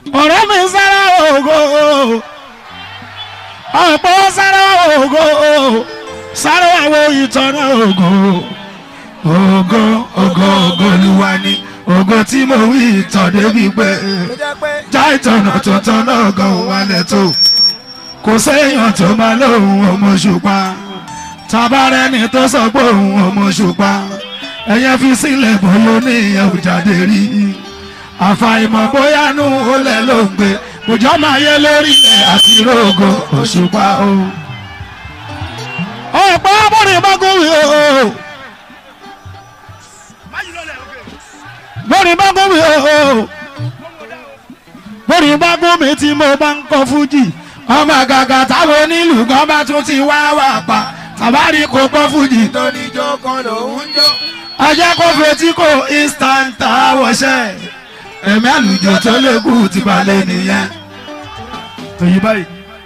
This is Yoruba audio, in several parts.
ọ̀rẹ́ mi sára ògo ọ̀pọ̀ sára ògo sára àwọn ìtọ́nà ògo ògo ògo ògo olúwa ni ògo tí mo wí ìtàn débi pé tó jẹ́ pé já ìtọ̀nà tuntun náà gan wálẹ̀ tó kò séèyàn tó máa lóhùn ọmọ ṣùpá tabarẹ́ni tó sọ pé òun ọmọ ṣùpá ẹ̀yẹ fi sílẹ̀ bóyá ní ìyẹn ò jáde rí àfàìmọ̀ bóyá nù ó lẹ̀ ló ń gbé òjò máa yẹ lórí ẹ̀ àti rògo òṣùpá o. ọ̀pọ̀ abọ́rin bá gómìn o bọ́rin bá gómìn o bọ́rin bá gómìn tí mo bá ń kọ́ fújì ọmọ gàgà táwọn onílù kan bá tún ti wá wà pa tàbárí kò kọ́ fújì tó ní ìjọ kan lòún jó. ajá kó fetí kò instant àwọ̀ṣẹ́ ẹ̀mí àlùjọ tó lékù ti balẹ̀ nìyẹn. èyí báyìí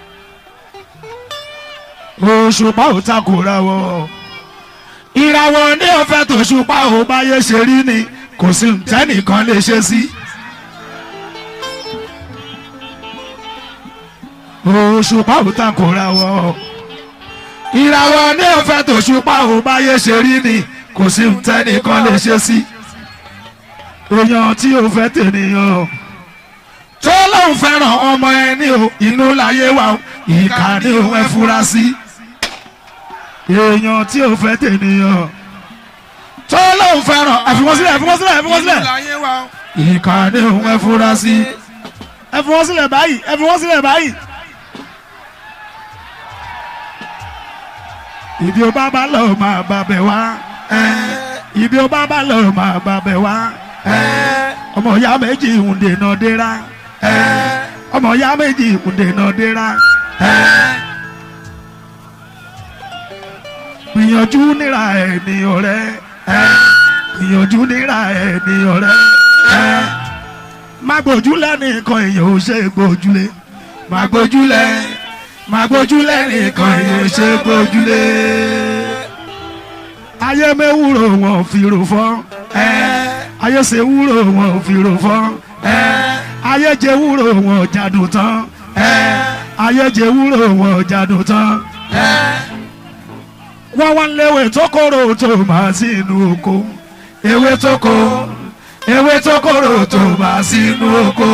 òṣùpá ò takòra wọ ìràwọ̀ ní ọ̀fẹ́ tòṣùpá ò báyé ṣe rí ni kò sí tẹ́nìkan lè ṣe sí. òṣùpá ò takòra wọ ìràwọ̀ ní ọ̀fẹ́ tòṣùpá ò báyé ṣe rí ni kò sí tẹ́nìkan lè ṣe sí. èèyàn tí ò fẹ́ tènìyàn tó lóun fẹ́ràn ọmọ ẹni o inú láyé wa o ìkà ni òun ẹ fura sí. èèyàn tí ò fẹ́ tènìyàn tó lóun fẹ́ràn ẹ̀fíwọ́n sílẹ̀ ẹ̀fíwọ́n sílẹ̀ ẹ̀fíwọ́n sílẹ̀ láyé wa o. ìkà ni òun ẹ fura sí. ẹ̀fíwọ́n sílẹ̀ báyìí ẹ̀fíwọ́n sílẹ̀ báyìí. ibi ó bá bá lọ máa bá bẹ̀ wá ibi ó bá bá lọ máa bá bẹ̀ wá ọmọ ìyá méjì ń dènà dẹ́ra ọmọ ìyá méjì ń dènà dẹ́ra gbìyànjú níra ẹ̀ ní ọ̀rẹ́ gbìyànjú níra ẹ̀ ní ọ̀rẹ́ má gbójúlẹ̀ nìkan èèyàn ò ṣe gbójúlé má gbójúlẹ̀ má gbójúlẹ̀ nìkan èèyàn ò ṣe gbójúlé ayé mẹ́wúrò wọn fi rò fọ́ ayé ṣe wúrò wọn ò fi rò fọ́ ayé jẹ wúrò wọn ò jádùn tán ayé jẹ wúrò wọn ò jádùn tán wọ́n wá léwé tó kóró tó máa sí inú oko ewé tó kó ewé tó kóró tó máa sí inú oko.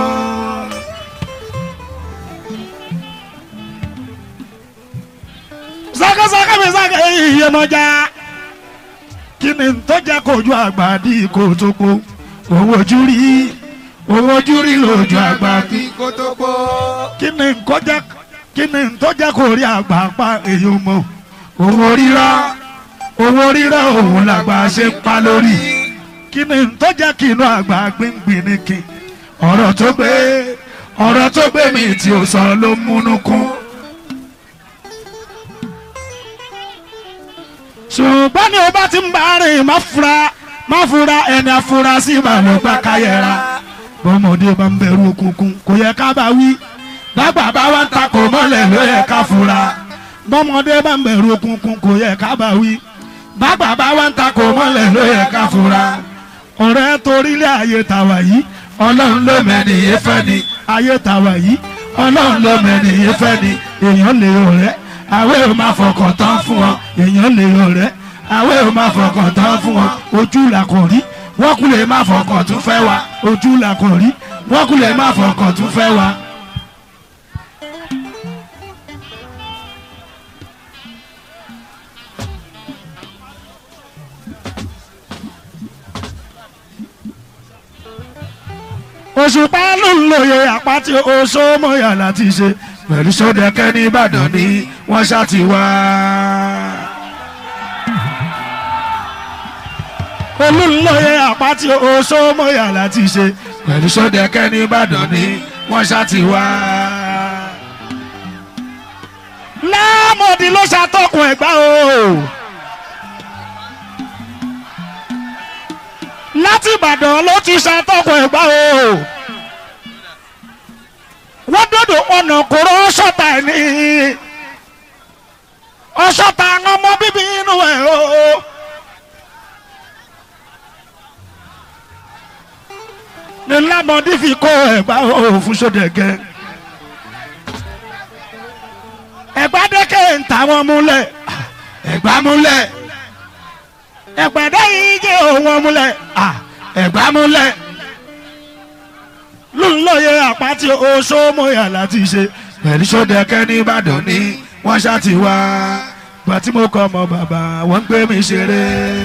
sákàsákà mi sákà iye mọ́jà kí ni tó jẹ́ kojú àgbà dí kò tó kó owó ojú rí owó ojú rí lójú àgbà kí kó tó kó. kí ni kó jẹ́ kí ni tó jẹ́ kó rí àgbà pa èyí mọ́ owó rírọ́ owó rírọ́ òun làgbà ṣe ń pa lórí kí ni tó jẹ́ kí inú àgbà gbíngbìn ní kí ọ̀rọ̀ tó gbé ọ̀rọ̀ tó gbé mi tí ò sọ ló múnú kún. ṣùgbọ́n ní o bá ti ń bá rìn má fura má fura ẹni afurasí mà ló gbà káyẹ̀ra bọ́mọdé bá ń bẹ̀rù òkùnkùn kò yẹ ká bá wí bàgbà bá wá ń takò mọ́lẹ̀ ló yẹ ká fura bọ́mọdé bá ń bẹ̀rù òkùnkùn kò yẹ ká bá wí bàgbà bá wá ń takò mọ́lẹ̀ ló yẹ ká fura ọ̀rẹ́ torílẹ̀ ayé tàwa yìí ọlọ́run ló mẹ́ni yé fẹ́ ni ayé tàwa yìí ọlọ́run ló mẹ́ni yé fẹ́ ni èèyàn lè ọ̀rẹ́ àwẹ̀ ò máa fọkàn tán fún ọ èèyàn lè ọ̀rẹ́ àwẹ̀ ò máa fọkàn tán fún ọ ojú là kò rí wọ́n kú lè má fọkàn tún fẹ́ wa ojú là kò rí wọ́n kú lè má fọkàn tún fẹ́ wa. òṣùpá ló ń lòye àpáti oṣó mọ́yà láti ṣe pẹ̀lú sódẹ́kẹ́ ní ìbàdàn ni wọ́n ṣáàtì wá. olùlọ́yẹ àpáti oṣó mọ́yà láti ṣe pẹ̀lú sódẹ́kẹ́ ní ìbàdàn ni wọ́n ṣáàtì wá. láàmọ̀dì ló ṣàtọkùn ẹ̀gbá o. láti ìbàdàn ló ti ṣàtọkùn ẹ̀gbá o wọ́n dọ́dọ̀ ọ̀nà kóró ọ̀ṣọ́ta ẹ̀ ní ọ̀ṣọ́ta àwọn ọmọ bíbí inú ẹ̀ o. ní lámọdé fi kó ẹ̀gbá òfin sódẹ̀gẹ́ ẹ̀gbá dẹ́kẹ̀ ń ta wọn múlẹ̀ ẹ̀gbá múlẹ̀ ẹ̀gbá dẹ́yìn jẹ́ òun múlẹ̀ ẹ̀gbá múlẹ̀ lóńlọ́yẹ àpáti oṣoomoyà láti ṣe pẹ̀lú sódẹ̀kẹ́ ní Ìbàdàn ní wọ́n ṣáàtì wá gbà tí mo kọ́ ọmọ bàbá wọ́n ń gbé mi ṣeré.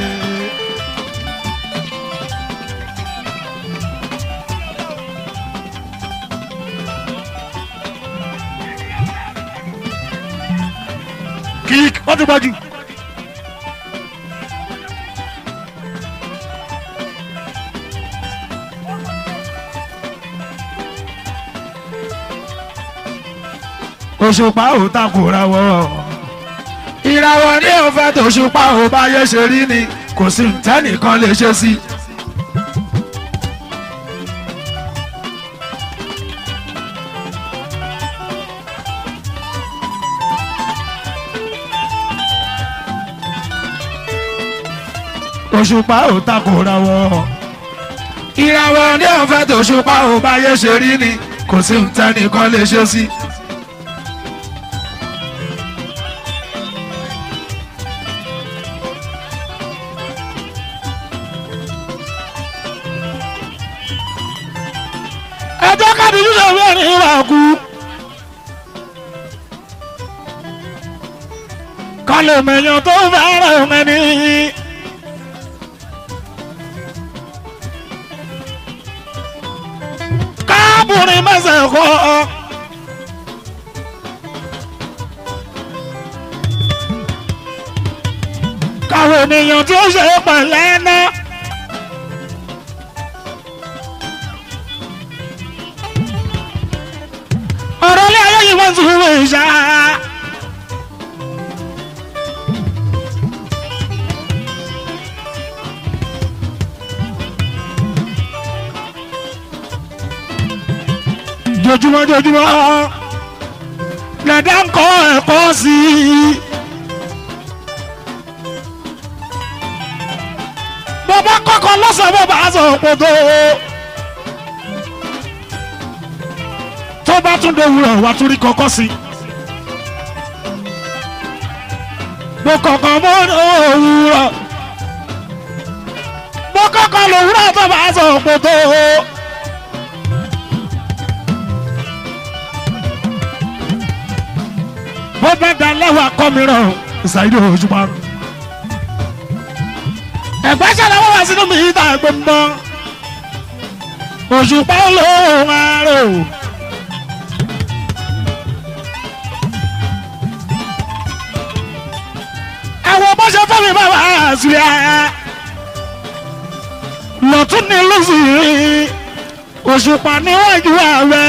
kík wọ́n ti gbọ́jú. òṣùpá ò takòra wọ́ ìràwọ̀ ní òfẹ́ tòṣùpá ò bá yẹ ṣe rí ni kò sí ntẹ́nìkan lè ṣe sí. òṣùpá ò takòra wọ́ ìràwọ̀ ní òfẹ́ tòṣùpá ò bá yẹ ṣe rí ni kò sí ntẹ́nìkan lè ṣe sí. ẹjọ́ káàdì yíyọ mẹ́rin wà kú. kálọ̀ mẹ́yàn tó fẹ́ràn mẹ́ni. káàbùrì mẹ́sẹ̀ kọ́. káwọn ènìyàn tí ó ṣe é pẹ̀lẹ́ náà. ọ̀rọ̀ ilé ayé yìí wọ́n ti wúwo ìṣá. jojúmọ́ jojúmọ́ lẹ́dá ń kọ́ ẹ̀kọ́ sí i. bàbá kọ́kọ́ lọ́sàn-án bàbá sọ pé tó bá tún dòwúrọ̀ wá tún rí kọ́kọ́ sí. mo kọ̀kan mọ́ òwúrọ̀ mo kọ́kọ́ lòwúrọ̀ tó bá sọ pé tó. bó bá da lẹ́wà kọ́ mi rọ̀ ṣàìdí òjúmọ́. ẹ̀gbẹ́ ṣẹlẹ̀ wọ́n wá sínú mi ìta ẹ̀gbẹ́ mọ́ òṣùpá olóhùn àárò. àwọn bó ṣe fún mi bàbá àṣìlẹ̀ lọ́tún ní lùsì òṣùpá níwájú ààrẹ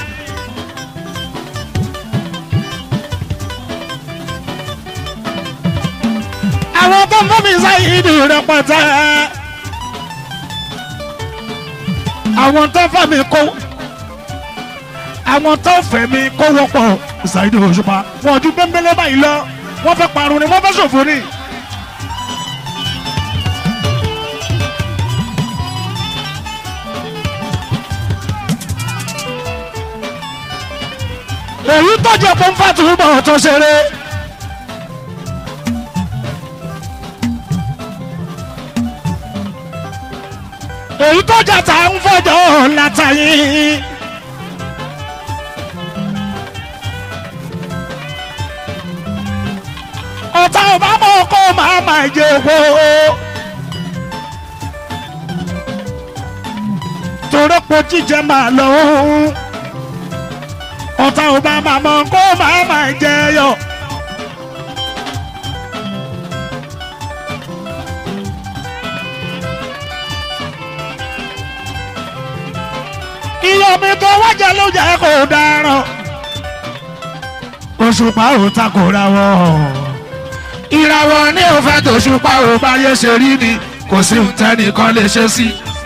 àwọn tó ń fún mi sáyìdì rẹpẹtẹ àwọn tó fẹ́ mi kó àwọn tó fẹ́ mi kó wọ́pọ̀ sáyìdì òṣùpá wọn ojú bẹ́ńbẹ́lẹ́ báyìí lọ wọ́n fẹ́ parun ni wọ́n fẹ́ ṣòfò ni. èyí tọ́jú ọ̀pọ̀ ń fàtú bọ̀ tó ṣeré. èyí tọ́jà tá ń fọjọ́ látàyè. ọ̀tá ọba mọ̀ kó máa máa jẹ owó. torí po jíjẹ máa lọ òun. ọ̀tá ọba máa mọ̀ kó máa máa jẹ yọ. iye omi tó wájà ló jẹ́ kó dáràn. òṣùpá ò takò ra wọ́n ìràwọ̀ ní òfẹ́ tó ṣùpá ò bá yẹ ṣe rí ni kò sí tẹ́nìkan lè ṣe sí.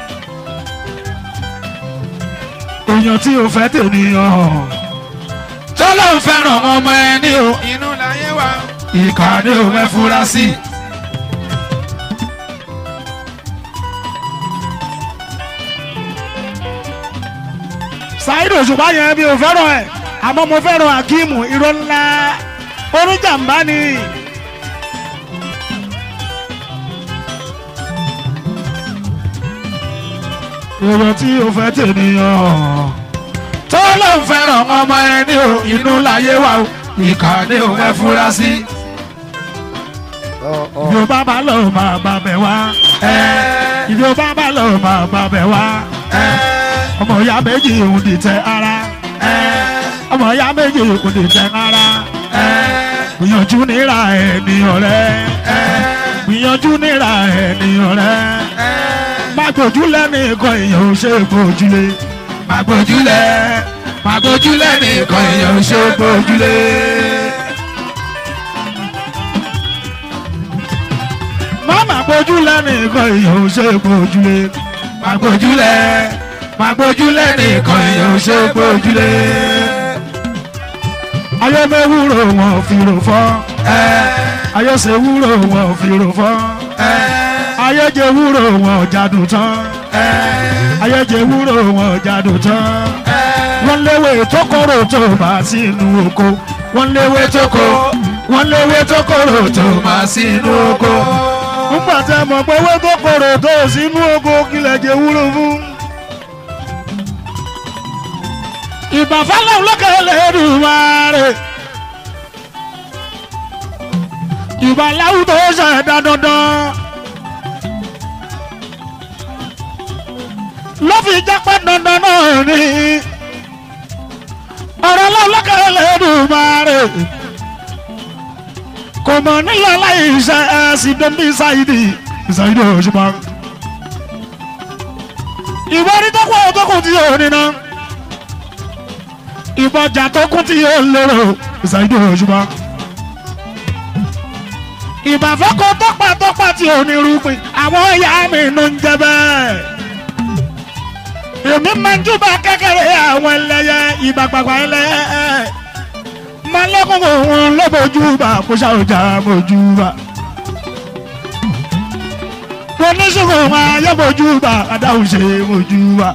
èèyàn tí ò fẹ́ tènìyàn tó ló ń fẹ́ràn ọmọ ẹni o inú láyé wa. ìkà ni ò fẹ́ fura sí. Saheed Òṣùpá yẹn mi ò fẹ́ràn ẹ̀ àmọ́ mo fẹ́ràn Akíìmù irọ́ ńlá oníjàmbá ni. èrò tí o fẹ́ tènìyàn tó ló ń fẹ́ràn ọmọ ẹni o inú láyé wa o ìkà ni o fẹ́ fura sí. Yorùbá bá lọ máa bá bẹ̀ wá. Yorùbá bá lọ máa bá bẹ̀ wá. Ọmọ ìyá méjì òun dìtẹ̀ ara. Ọmọ ìyá méjì òun dìtẹ̀ ara. Gbìyànjú níra ènìyàn rẹ̀. Gbìyànjú níra ènìyàn rẹ̀. Má gbójúlẹ̀ nìkan èèyàn ò ṣe gbójúlé. Má gbójúlẹ̀. Má gbójúlẹ̀ nìkan èèyàn ò ṣe gbójúlé. Má gbójúlẹ̀ nìkan èèyàn ò ṣe gbójúlé. Má gbójúlẹ̀. Má gbójúlẹ̀ nìkan èèyàn ò ṣe gbójúlé. Ayé mẹ́wúrò wọn ò fi rò fọ́. Ayé ṣe wúrò wọn ò fi rò fọ́. Ayé jẹ wúrò wọn ò jádùn tán. Ayé jẹ wúrò wọn ò jádùn tán. Wọ́n léwé tó kóró tó bá sínú oko. Wọ́n léwé tó kó. Wọ́n léwé tó kóró tó bá sínú oko. Nígbà tí a mọ̀ pé owó tó kóró tó sínú oko kílẹ̀ jẹ wúrò fún. ìbàfẹ́lẹ̀ lókè lẹ́dùnmáre. ìbàláwù tó ṣẹ̀dá dandan. ló fi jẹ́ pé dandan náà ni. ọ̀rọ̀ lọ́lọ́kè lẹ́dùnmáre. kò mọ̀ nílò láì ṣe ẹ̀sìn dẹ́bí ṣáìdì ṣáìdì Òṣùpá. ìwọ́n ní tó kú ọ̀ tó kù tí ò ní náà ìbọjà tó kún tí yóò lérò ìsàìdò òṣùpá. ìbàfẹ́kọ̀ tọ́pà tọ́pà tí ò ní rúpin àwọn ìyá mi ló ń jẹ bẹ́ẹ̀. èmi máa ń júbà kékeré àwọn ẹlẹ́yẹ ìbàgbàgbà ẹlẹ́yẹ. máa lẹ́kùn òun lọ́bọ̀júbà kó ṣàwùjà mọ̀júbà. oníṣègùn máa yọ̀bọ̀júbà adáhùn ṣe mọ̀júbà.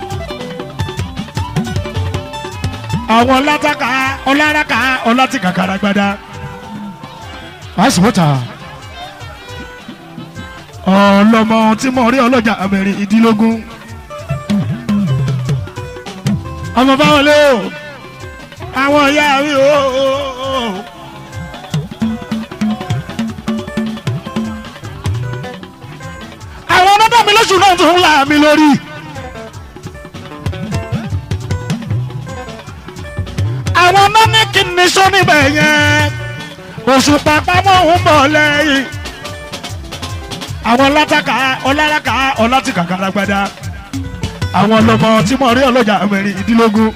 àwọn ọlátàkà ọláraka ọlátìkà karagbada àṣìwọ́tà ọlọmọ tí mo rí ọlọ́jà abẹ́rẹ́ ìdílógún ọmọ báwọn lé o àwọn ìyá rí o. àwọn ọmọdé mi lóṣù náà tún ń là mí lórí. àwọn mọ́nìkì ní sọ́nìbẹ̀ yẹn oṣù pàpàmọ́ ń bọ̀ lẹ́yìn àwọn látàkà ọláraka ọlátìkà karagbada àwọn ọlọmọ tí mo rí ọlọ́jà mẹ́rin ìdílógún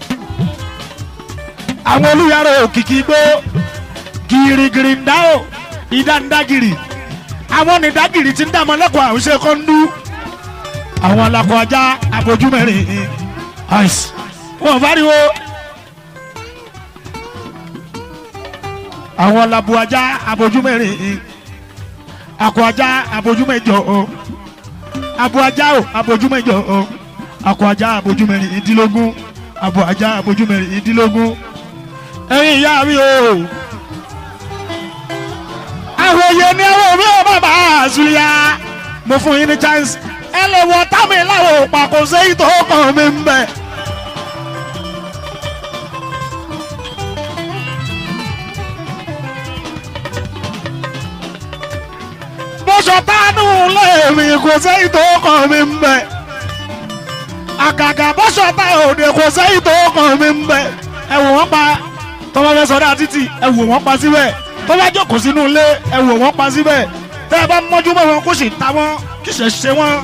àwọn olùyàrá òkìkí gbó gírígírí ń dá o ìdá ń dá gírì àwọn nìdágìrì tí ń dá mọ́lẹ́kọ̀ọ́ àwùjọ kọ́ńdú àwọn alakọ̀ ajá abojúmẹ́rin ice wọn fariwo. àwọn labu ajá abojú mẹ́rin akọ ajá abojú mẹ́jọ o abo ajá o abojú mẹ́jọ o akọ ajá abojú mẹ́rin ìdílógún abo ajá abojú mẹ́rin ìdílógún ẹ̀yin ìyá mi o àwòye ni àwọn mi ò bàbá àzùlíà mo fún yín ní chance ẹ lè wọ támi láwọn òpàkó sẹ́yìn tó kàn mí ń bẹ̀. bọ́sọ̀ tánú lẹ́ẹ̀mí kò sẹ́yìn tó kàn mí ń bẹ̀. àgàgà bọ́sọ̀ tá òde kò sẹ́yìn tó kàn mí ń bẹ̀. ẹ wò wọ́n pa tọ́wọ́ fẹ́ sọdá títì ẹ wò wọ́n pa síbẹ̀ tọ́wọ́ jókòó sínú ilé ẹ wò wọ́n pa síbẹ̀ tẹ́ ẹ bá mọ́jú mọ́ wọn kó sì ta wọ́n kí sì ṣe wọ́n.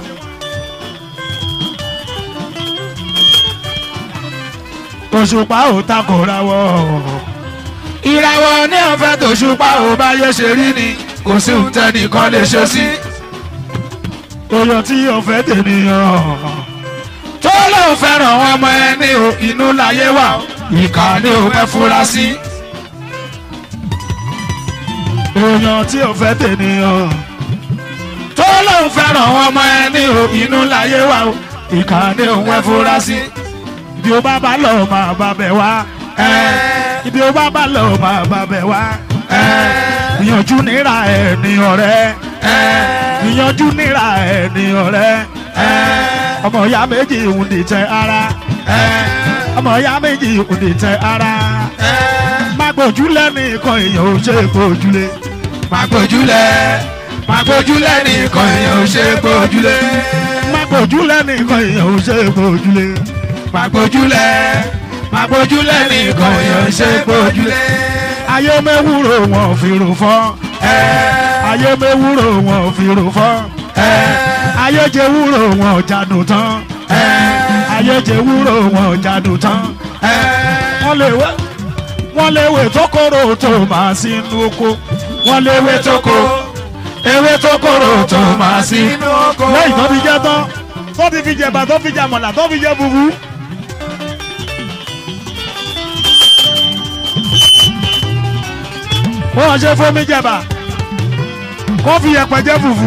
òṣùpá ò takò ra wọ́ ìràwọ̀ ní ọ̀fẹ́ tòṣùpá ò bá yẹ ṣe rí ni kò sí ohun tẹ́nìkan lè ṣe sí. èèyàn tí ọ̀fẹ́ tènìyàn tó lóun fẹ́ràn ọmọ ẹni o inú láyé wà ìkà ni ò fẹ́ fura sí. èèyàn tí ọ̀fẹ́ tènìyàn tó lóun fẹ́ràn ọmọ ẹni o inú láyé wà ìkà ni ò fẹ́ fura sí. ibi ó bá bá lọ máa bá bẹ̀ wá ibi ó bá bá lọ máa bá bẹ̀ wá ìyànjú níra ẹ̀ ní ọ̀rẹ́ ìyànjú níra ẹ̀ ní ọ̀rẹ́ ọmọ ìyá méjì ń dìtẹ̀ ara ọmọ ìyá méjì ń dìtẹ̀ ara má gbójúlẹ̀ nìkan èèyàn ò ṣe gbójúlé má gbójúlẹ̀ má gbójúlẹ̀ nìkan èèyàn ò ṣe gbójúlé. má gbójúlẹ̀ nìkan èèyàn ò ṣe gbójúlé má gbójúlẹ̀ má gbójúlẹ̀ nìkan èèyàn ò ṣe gbójúlé. ayé mẹ́wúrò wọn ò fi rò fọ́ ayé mẹ́wúrò wọn ò fi rò fọ́ ayé jẹ wúrò wọn ò jádùn tán ayé jẹ wúrò wọn ò jádùn tán wọ́n lè wé wọ́n lè wé tó kóró tó máa sínú oko wọ́n lè wé tó kó ewé tó kóró tó máa sí Inú oko. lẹ́yìn tó fi jẹ tán tó ti fi jẹ bà tó fi jẹ mọ̀là tó fi jẹ fufu. wọ́n ṣe fómi jẹba kó fi yẹpẹ jẹ fufu.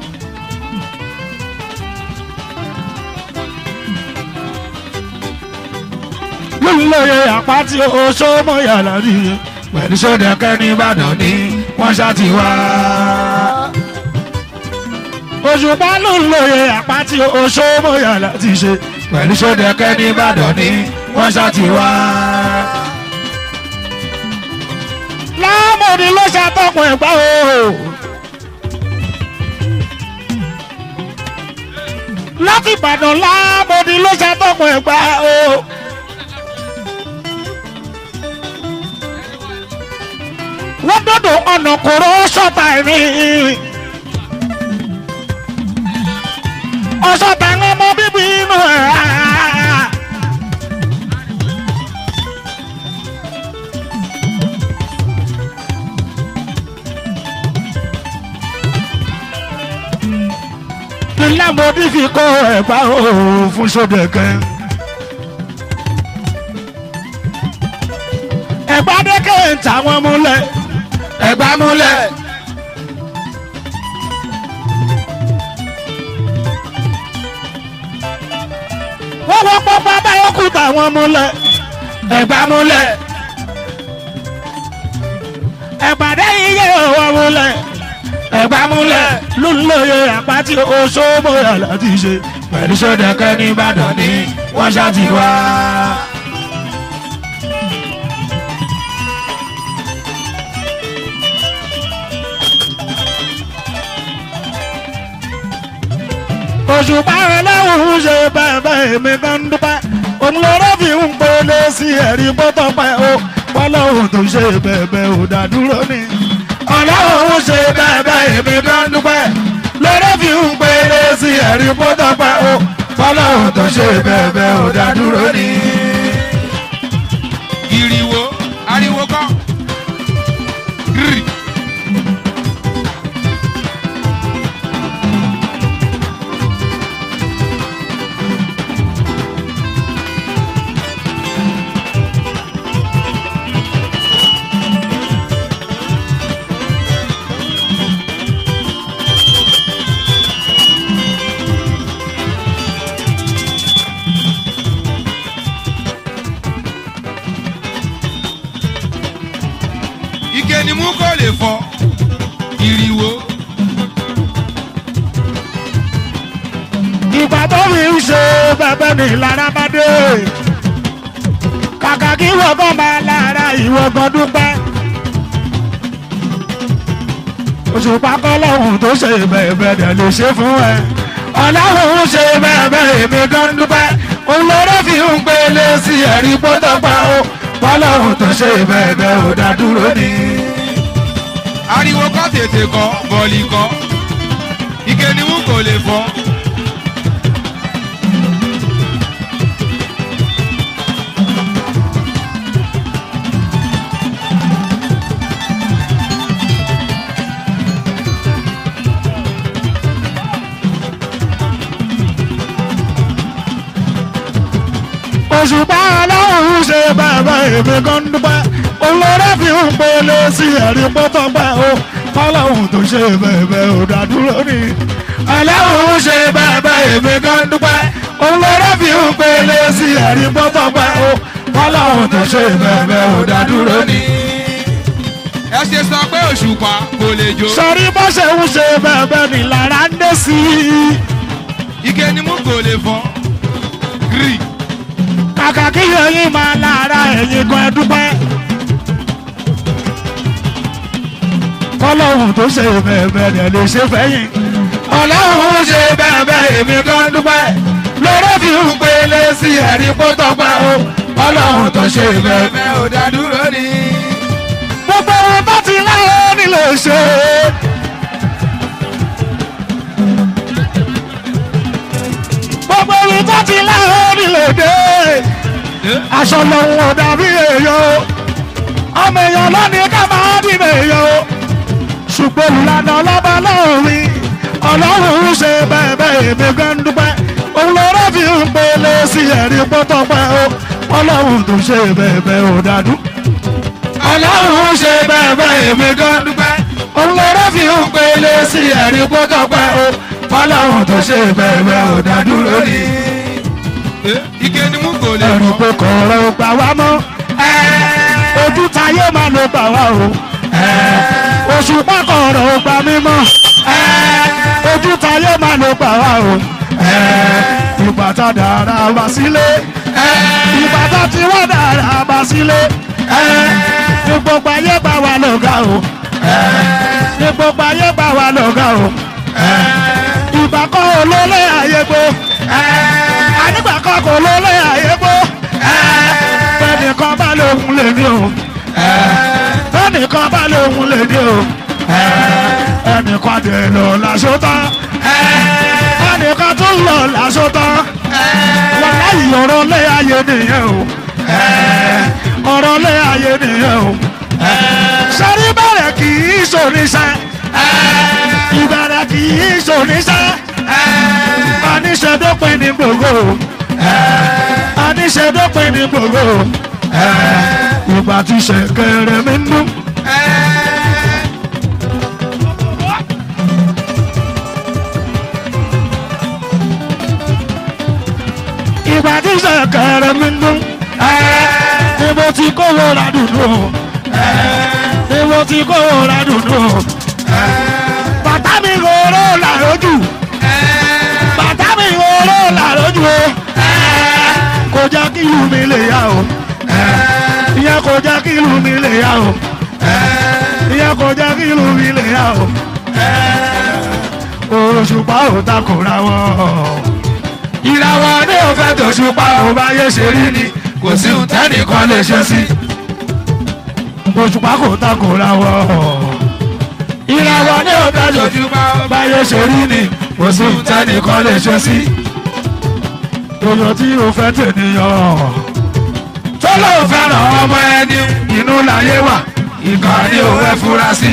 lórílẹ̀ àpáti oṣó mọ̀ yàrá rí pẹ̀lú sódẹ̀kẹ́ ní Ìbàdàn ní wọ́n ṣá ti wá. òṣùpá lórílẹ̀ àpáti oṣó mọ̀ yàrá ti ṣe pẹ̀lú sódẹ̀kẹ́ ní Ìbàdàn ní wọ́n ṣá ti wá. láàmúni ló ṣàtọkùn ẹ̀gbá o. láti Ìbàdàn láàmúni ló ṣàtọkùn ẹ̀gbá o. wọ́n dọ́dọ̀ ọ̀nà kòró ṣọ́ta ẹ̀mí. ọ̀ṣọ́ta ń ọmọ bíbí inú ẹ̀. ilé mọ́bí fi kọ́ ẹ̀gbá òòrùn fún sódẹ̀kẹ́. ẹ̀gbá dẹ́kẹ́ ń ta wọn múlẹ̀ ẹ̀gbá múlẹ̀. wọ́n wọ́n pọ́ pápá yókù táwọn múlẹ̀. ẹ̀gbá múlẹ̀. ẹ̀pàdé iye òwò múlẹ̀. ẹ̀gbá múlẹ̀. lónìí àpáti oṣó bóyá láti ṣe. pẹ̀lú sódẹ̀kẹ́ ní Ìbàdàn ní wọ́n ṣá ti wá. òṣùpá ẹlẹ́wọ̀n ṣe bẹ́ẹ̀ èmi kan dúpẹ́. òun lọ́rọ́ fi ń pele sí ẹ̀rí bọ́tọ̀ pẹ́ o. bọ́lọ́hùn tó ṣe bẹ́ẹ̀ ò dádúró ni. ọlọ́run ṣe bẹ́ẹ̀ èmi kan dúpẹ́. lórí fi ń péré sí ẹ̀rí bọ́tọ̀ pẹ́ o. fọlọ́run tó ṣe bẹ́ẹ̀ ò dá dúró ni. ìrìwò ariwo kọ́ rírì ike ni mú kó lè fọ ìrìwò ìgbà tó fi ń ṣe bẹ́ẹ̀ ni lára bá dé. kàkà kí wọ́gán máa lára ìwọ́gán dúpẹ́. òṣùpá kọ́ lọ́hùn tó ṣe bẹ́ẹ̀ dẹ̀ lè ṣe fún ẹ. ọlọ́run ṣe bẹ́ẹ̀ èmi kan dúpẹ́. òun lórí fi ń pélé sí ẹ̀rí bọ́tọ̀ pẹ́ o. fọlọ́run tó ṣe bẹ́ẹ̀ ò dá dúró ni. ariwo kọ́ tètè kọ́ bọ̀lì kọ́ ike ni mú kó lè fọ òṣùpá ọlọ́run ṣe bẹ́ẹ̀ èmi kan dúpẹ́. olórí fi ń pele sí ẹ̀rí pọ́tọ́ pẹ́ o. kọ́lọ́hùn tó ṣe bẹ́ẹ̀ ò dádúró ni. ọlọ́run ṣe bẹ́ẹ̀ èmi kan dúpẹ́. òun lórí fi ń pélé sí ẹ̀rí pọ́tọ́ pẹ́ o fọlọ́run tó ṣe bẹ́ẹ̀ ò dádúró ni. ẹ ṣe sọ pé òṣùpá kò lè jó sọrí bó ṣe ń ṣe bẹ́ẹ̀ ni lára ń dé sí i. ike ni mú kò lè fọ́ gírì kàkà kí yẹyin máa lára ẹ̀yin gan ẹ dúpẹ́. fọlọ́run tó ṣe bẹ́ẹ̀ dẹ̀ lè ṣe fẹ́yìn. ọlọ́run ṣe bẹ́ẹ̀ bẹ́ẹ̀ èmi kan dúpẹ́ lórí fi ń pélé sí ẹ̀rí pọ́tọ́ pẹ́ o fọlọ́run tó ṣe bẹ́ẹ̀ bẹ́ẹ̀ ò dádúró ni. gbogbo ohun tó ti láyé nílé ṣe. gbogbo ohun tó ti láyé nílé dé. aṣọ lòun ò dàbí èèyàn ọmọ èèyàn lónìí ká máa dìbò èèyàn ṣùgbọ́n olùlànà ọlọ́ba lọ́rin ọlọ́run ń ṣe bẹ́ẹ̀ bẹ́ẹ̀ èmi gan ń dúpẹ́ òun lọ́rọ́ fi ń pele sí ẹ̀rí pọ́tọ́pẹ́ o ọlọ́run tó ṣe bẹ́ẹ̀ bẹ́ẹ̀ ò dàdú ọlọ́run ṣe bẹ́ẹ̀ bẹ́ẹ̀ èmi kan dúpẹ́ òun lọ́rọ́ fi ń pélé sí ẹ̀rí pọ́tọ́ pẹ́ o fọlọ́run tó ṣe bẹ́ẹ̀ bẹ́ẹ̀ ò dádúró ni. ike ni mú kò lè ẹ̀rù fọ́ pé kọ̀ọ̀rọ̀ ò gbà wá mọ́ ojú táyé máa ló gbà wá o oṣù pákọ̀ọ̀rọ̀ ò gbà mí mọ́ ojú táyé máa ló gbà wá o ìgbà tá dára wá sílé ìgbà tá ti wá dára wá sílé ní gbogbo ayé gbà wá lọ́gà o ní gbogbo ayé gbà wá lọ́gà o ìgbà kan olólè ayé gbó ànígbà kan kò lólè ayé gbó fẹ́nìkan bá lóhun lè ní o fẹ́nìkan bá lóhun lè ní o ẹnìkan dẹ̀ lọ lásán tán ẹnìkan tún lọ lásán tán wọ́n láyé ọ̀rọ̀ lé ayé nìyẹn o ọ̀rọ̀ lé ayé nìyẹn o sẹ́rí bẹ̀rẹ̀ kì í ṣòníṣẹ́ ìbẹ̀rẹ̀ kì í ṣòníṣẹ́ aníṣẹ́dópin ní gbogbo aníṣẹ́dópin ní gbogbo ìgbà tí ṣẹ̀kẹ̀rẹ̀ mi ń dún. ìgbà tí ṣẹ̀kẹ̀rẹ̀ mi ń dún. ni mo ti kówó ra dùnú ni mo ti kówó ra dùnú. bàtà mi rorò làrójù bàtà mi rorò làrójù o kò jẹ́ kí ìlú mi lè yá o ìyẹn kò jẹ́ kí ìlú mi lè yá o ìyẹn kò jẹ́ kí ìlú mi lè yá o òṣùpá ò takòra wọn ìràwọ̀ ní òfẹ́ tòṣùpá ò bá yé ṣe rí ni kò sí ohun tẹ́nìkan lè ṣe sí òṣùpá kò takòra wọn ìràwọ̀ ní òfẹ́ tòṣùpá ò bá yé ṣe rí ni kò sí ohun tẹ́nìkan lè ṣe sí èèyàn tí o fẹ́ tènìyàn tó lóun fẹ́ràn ọmọ ẹni inú láyé wà ìkà ni ò fẹ́ fura sí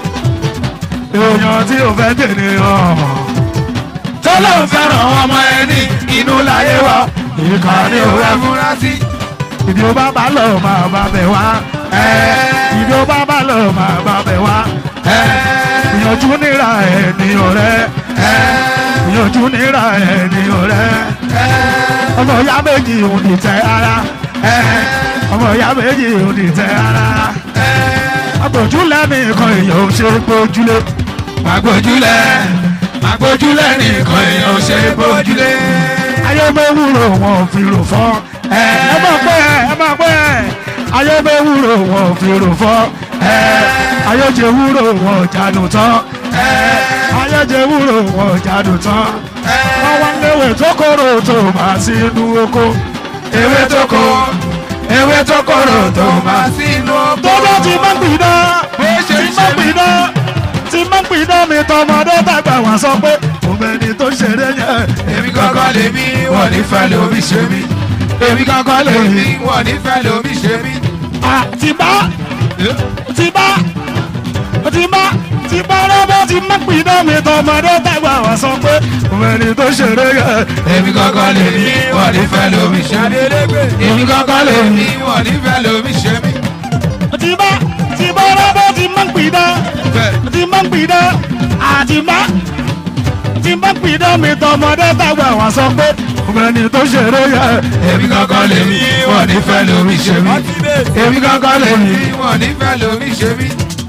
èèyàn tí o fẹ́ tènìyàn tó lóun fẹ́ràn ọmọ ẹni inú láyé wà ìkà ni ò fẹ́ fura sí ìdí ó bá bá lọ máa bá bẹ̀ wá ìdí ó bá bá lọ máa bá bẹ̀ wá ìyànjú níra ènìyàn rẹ ìyànjú níra ènìyàn rẹ ọmọ ìyá méjì ò ní tẹ ara ọmọ ìyá méjì ò ní tẹ ara agbójúlẹ̀ nìkan èèyàn ò ṣe gbójúlé Màgbójúlẹ̀ Màgbójúlẹ̀ nìkan èèyàn ò ṣe bójúlé. ayé mẹ́wúrò wọn ò fi rò fọ́ ẹ máa pẹ́ ẹ máa pẹ́ ayé mẹ́wúrò wọn ò fi rò fọ́ ayé jẹ wúrò wọn ò jánu tán ayé jẹ wúrò wọn ò jánu tán wọ́n wá léwé tó kóró tó máa sí inú oko Ewé tó kó ewé tó kóró tó máa sínú ọgbọ́n. tọ́jọ́ ti máa ń gbiná Bó ṣe ti ń máa ṣe ń mí. gbiná ti máa ń gbiná mi tọmọdé tàgbà wá sọ pé òmẹni tó ṣeré yẹn Èmi kankan lè mí wọ́n ní fẹ́ lómi ṣe mí. Èmi kankan lè mí wọ́n ní fẹ́ lómi ṣe mí. àtibá tibá tibá tibá rọ́bọ̀ ti máa ń gbiná mi tọmọdé tàgbà wá sọ pé òmẹni tó ṣeré yẹn Èmi kankan lè mí wọ́n ní fẹ́ lómi ṣe mí. Èmi kankan lè mí wọ́n ní fẹ́ lómi ṣe mí. tibá tibá rọ́bọ̀ ti máa ń gbiná ti máa ń gbiná àtibá ti tí bá pìdán mi tọmọdé tàgbà wá sọ pé ọmọbìnrin tó ṣeré yẹ èmi kankan lè mi wọn nífẹ̀ẹ́ lómi ṣe mí èmi kankan lè mi. wọn nífẹ̀ẹ́ lómi ṣe mí.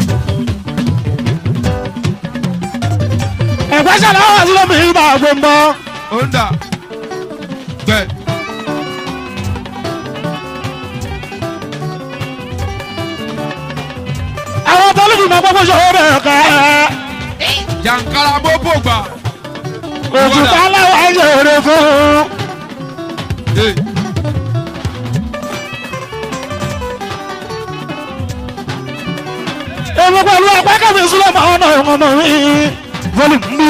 ẹ̀gbẹ́ ṣàlàyé wá sí lómi ìgbà gbòǹbọ̀. ó ń dà bẹ́ẹ̀. àwọn tọ́lùfù máa gbọ́gbọ́ ṣòro rẹ̀ kẹ́. jàǹkàrà bóbó gbà. òṣùpá láwọn ṣòro fún. Hey. èmi pẹ̀lú ẹgbẹ́ kẹ́mi sílẹ̀ máa ń náà ọmọ mi volume bí.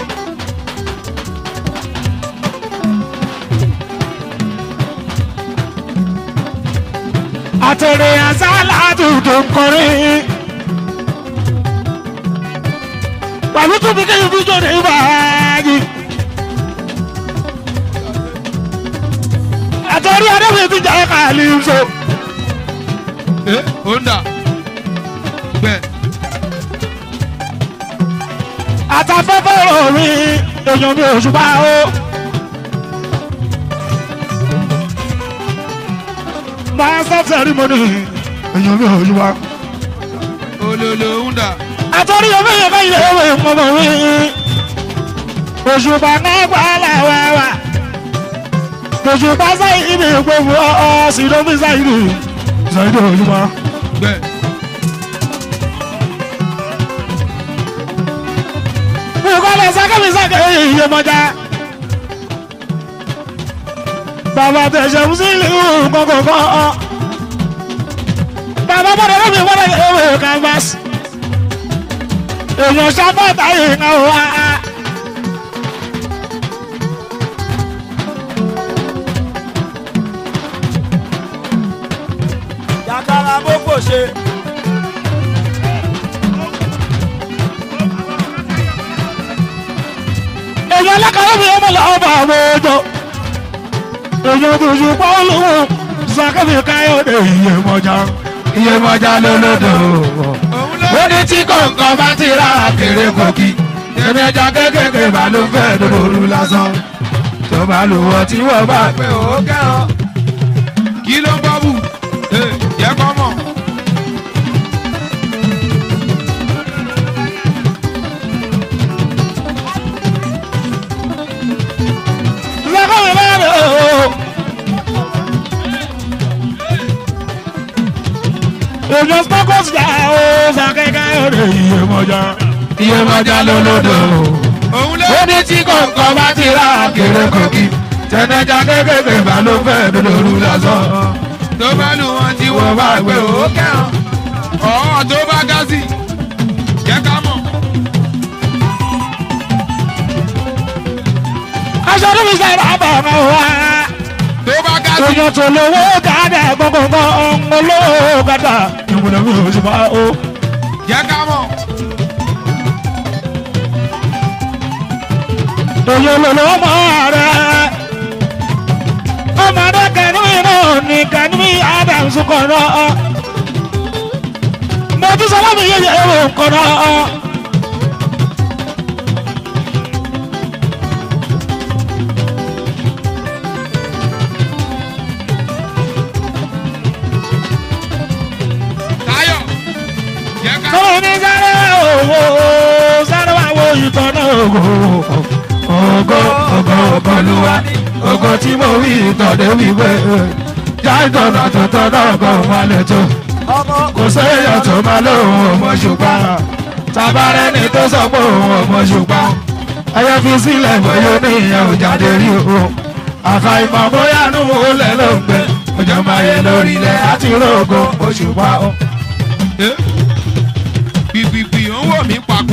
àtẹ̀rẹ̀ àṣálà tuntun kọrin. pàlú tún bí kéyìn fíjọ ní ìbáyé. àtẹ̀rẹ̀ adébíyẹ ti jà kàlí so. Eh, ó ń dà bẹ́ẹ̀. àtàfẹ́fẹ́ òrin èèyàn mi ò ṣùgbọ́n o. master ceremony èèyàn mi ò ṣùgbọ́n. olólo ń dà. àtọ́rí omi yẹn bá yẹ ewé mọ́mọ́ mi. òṣùpá náà gbà láwàwà. òṣùpá sáyìí ní gbogbo ọ̀ sí lómi sáyìí. sáyìí ní òṣùpá. bẹ́ẹ̀. Bukole sakami sake iye mọja. Bàbá tẹ̀sẹ̀ ń sílẹ̀ ìhùn kọ̀kọ̀kọ̀. Bàbá bọ̀dọ̀ lómi wọ́n lè ewé canvas. Èèyàn sábàtà yìí ń wá. jàkàrà bóbó ṣe. Èèyàn alákàrà mi ọmọ làwọn bá àwọn ọjọ́. Èèyàn tó ṣe pọ́ lóhùn. Sakami káyọ̀dé iye mọja. Iye mọja lólódò. òun ló ó ní tí kọ̀ọ̀kan bá ti ra kéré kòkì èmi ẹja kékèké bá ló fẹ́ lóru lásán tó bá lò wọ́n tí wọ́n bá pé ó kẹ́hàn. kí ló ń bọ́ bù? Eh, jẹ́ kọ́ mọ̀. lọ́kọ̀ mi bá rẹ̀ o. èèyàn spọ́kọ̀s gbà ó sàkẹ́kẹ́ òde iye mọ́jà iye mọ́jà lólódò òun ló ó ní tí kọ̀ọ̀kan bá ti ra kéré kòkì tẹ̀nẹ́jà kékèké bá ló fẹ́ lóru lásán tó bá lù wọ́n tí wọ́n bá pé ó kẹ́hàn. ọ̀ọ́ tó bá gá sí jẹ́ ká mọ̀. aṣọ tó fi sẹ́yìn bá bọ̀ ọ̀nà wa. tó bá gá sí èèyàn tó lówó gàdá gbọ̀ngbọ̀ngbọ̀ ọ̀hún olówó gàdá ìwúlò mi ò sì máa ó. jẹ́ ká mọ̀. èèyàn lòlò ọmọ rẹ̀ ọmọdé kẹnu iná ní kẹnu adams kọ̀ọ̀nà mojú sálámù yẹyẹ ẹ̀rọ kọ̀ọ̀nà. táyọ̀ jẹ́ ká mọ̀. sọ́wọ́n ní sáré owó sáré wà wo ìtàn náà ògo ògo ògo ògo ló wá ògo tí mo wí ìtàn dé wíwé jáìtàn náà tó tọ́ náà kọ́ wọn lè tó ọmọ kò séèyàn tó máa lóhùn ọmọ ṣùgbọ́n tabarẹ́ ni tó sọ pé òun ọmọ ṣùgbọ́n ẹyẹ fi sílẹ̀ bóyá ní ìyẹn ò jáde rí o àfàìmọ̀ bóyá nù ó lẹ̀ ló ń gbẹ ọjọ́ máa yẹ lórí ilẹ̀ àti rògbò òṣùpá o. Eh, gbìgbìgbì ó ń wò mí pàkó.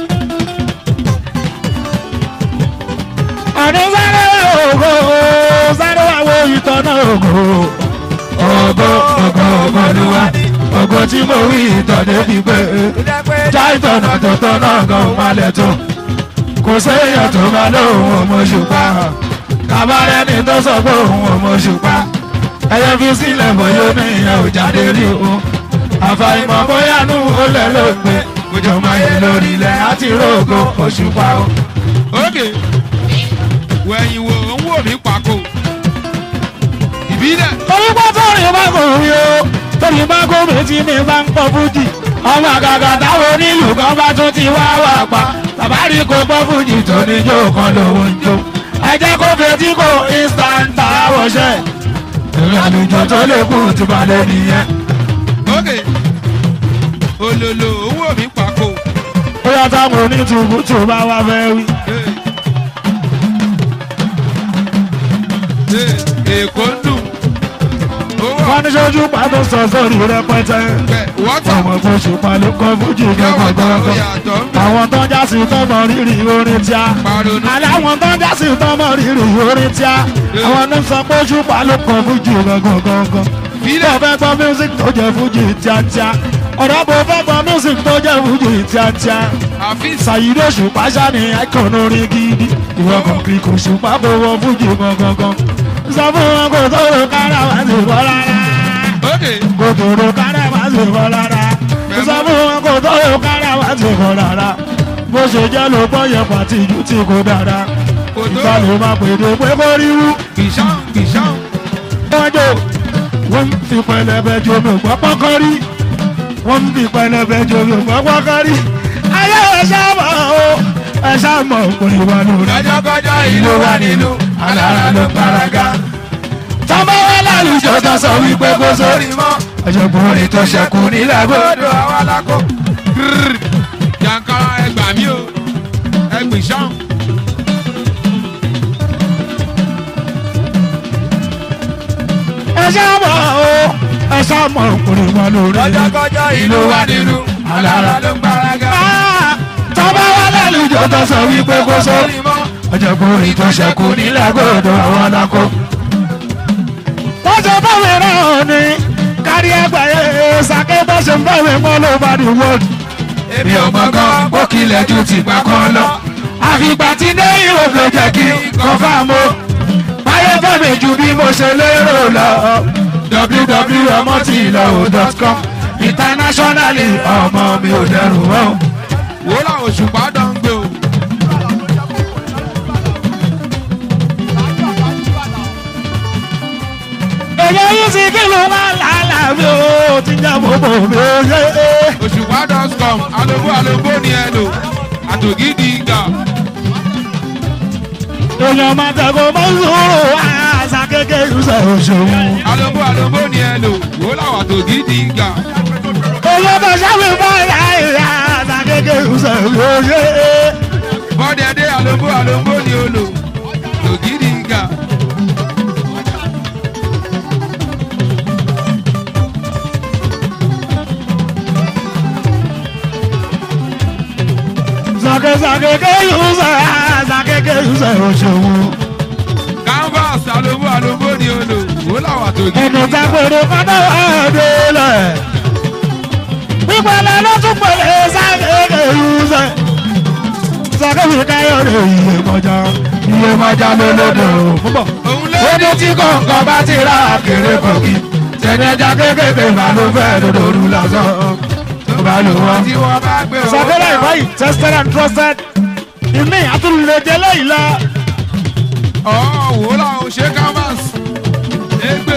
ọdún sáré ògo sáré wà wo ìtọ́ náà ògo ògo ògo ògo ló wá ògo tí mo wí ìtọ́ débi pé ìdẹ́pẹ́ já ìtọ̀nà tó tọ́ náà gan má lẹ̀ tó kò séèyàn tó máa lóhùn ọmọ ṣùpá kábàárẹ̀ ni tó sọ pé òun ọmọ ṣùpá ẹyẹ fi sílẹ̀ bóyá ní ìyẹn ò jáde rí o àfàìmọ̀ bóyá nù ó lẹ̀ ló gbé kójọ máa yẹ lórí ilẹ̀ àti rògo òṣùpá o. ó ókè wẹ̀yìn wò ń wò mí pàkó ìbílẹ̀ torí pé torí bá kò rí o torí bá kò rí tí mi bá ń pọ̀ fújì ọmọ àgàgà táwọn onílù kan bá tún ti wá wà pa tàbárí kò pọ̀ fújì tó ní jó kan lówó ń jó ẹ jẹ́ kó fetí kò instant àwọ̀ṣẹ́ ìrìn àlùjọ tó lè kú ti balẹ̀ nìyẹn. ókè olólo ń wò mí pàkó ó yá táwọn onítùbù tó bá wá fẹ́ wí. èkó ń dùn owó wọ́n ní sójú pàtó sọ sórí rẹpẹtẹ. ọ̀pẹ wọ́tà ọmọ tó ṣùpá ló kọ́ fújì yọ̀wọ̀ tó gángan yàtọ̀ ń bẹ̀ àwọn tó ń jásí tọmọ rírì orin tíá pàrọ̀nù aláwọn tó ń jásí tọmọ rírì orin tíá àwọn ló ń sọ pé ṣùpá ló kọ́ fújì gángan gángan bó fílẹ̀ fẹ́ gbọ́ music tó jẹ́ fújì tíátíá ọ̀rọ̀ bó fẹ́ gbọ́ music tó jẹ́ fújì tíátíá àfíìsì ṣàyídó ṣùpá ṣáni ẹ̀kọ́ orin gidi ìwọ kan kì í kò ṣùpá kó wọ fújì gángan gángan sọ fún wọn kò tó lè kára wá sí bọ́ rárá ókè kòtòrò kára wá sí bọ́ rárá sọ fún wọn kò tó lè kára wá sí bọ́ rárá bó ṣe jẹ́ ló gbọ́ yẹ pàtì ìlú tí kò dára kò tó ìgbà ló máa pèdè pé kó ríru kìsàn kìsàn wọ́n jò wọ́n fi pẹlẹbẹ jomi ògbọ́ pọ́kọ́ rí wọ́n fi pẹlẹbẹ jomi ògbọ́ pọ́kọ́ rí ayé ẹ̀ṣá mọ̀ o ẹ̀ṣá mọ̀ òkùnrin wa lórí. kọjọkọjọ ìlú wa nínú alára ló paraga. tọ́mọ wa lálùjọ tó sọ wípé kó sórí mọ́. ọ̀jọ̀gbọ́n orin tó ṣẹ̀kù nílẹ̀ gbọ́dọ̀. gbọdọ̀ àwọn alákó. yankara ẹgbà mí o ẹgbì sàn. ẹ̀ṣá mọ̀ o ẹ̀ṣá mọ̀ òkùnrin wa lórí. kọjọkọjọ ìlú wa nínú alára ló ń gbáraga. tọ́mọ wa lálùjọ tó sọ wípé kó sórí mọ́. ọ̀jọ̀gbọ́n orin tó ṣẹ̀kù nílẹ̀ gbọ́dọ̀ àwọn alákó. wọ́n ṣe báwo náà ni kárí ẹgbẹ́ yẹn ṣàkẹ́ bá ṣe ń bẹ̀rẹ̀ mọ́ ló bá di wọ́ọ̀dù. èmi ò mọ̀ gan bó kilẹ̀ ju tìgbà kan lọ. àfìgbà tí ní ìwò ló jẹ́ kí kọ́fàmù báyé fẹ́mi ju bí mo ṣe lérò lọ www.ọmọtìlọ́wọ́.com internationally ọmọ mi ò dẹrù wọ́n. wò ó làwọn òṣùpá dán gbé o. èyí yìí sì kí ló máa làálà mi ò ti jẹ́ bòbò mi ò yé. òṣùpá dán scum alóbó alóbó ni ẹ lò àtògídì gà. èèyàn máa tẹ̀kọ̀ mọ́ sùúrù àṣà kékeré ṣe òṣèlú. alóbó alóbó ni ẹ lò wò ó làwọn àtògídì gà. èèyàn bá ṣàmì fún ẹ̀yà ìyá àṣà kékeré ṣe òṣèlú. bọ́dẹ̀dẹ̀ alóbó alóbó ni ó lò àtògídì gà. Sàkèsàkèké yùsà sàkèké yùsà òṣèwò. canvas alóbó alóbó ni ó lò wò ó làwọn àtògídì Ẹnu gà. tápẹ̀rẹ̀ kọ́tà wà délẹ̀. Pípẹ́lẹ́ ló tún pẹ̀lẹ́ sàkèké yùsà. Sàkèké káyọ̀dé iye mọ́jà iye mọ́jà lólódò púpọ̀. òun lé Ó ní tí kọ̀ọ̀kan bá ti rà kéré kọ̀kí. Tẹ̀lẹ́jà kékèké bá ló fẹ́ lòdòdó lásán. Tó bá lò wọ́n. tí wọ́n bá gbé owó Sàkèké ìbáyìí tested and trusted. Ìmí àtúndé lẹ́yìn lọ. ọ̀ wò ó làwọn ṣe canvas égbè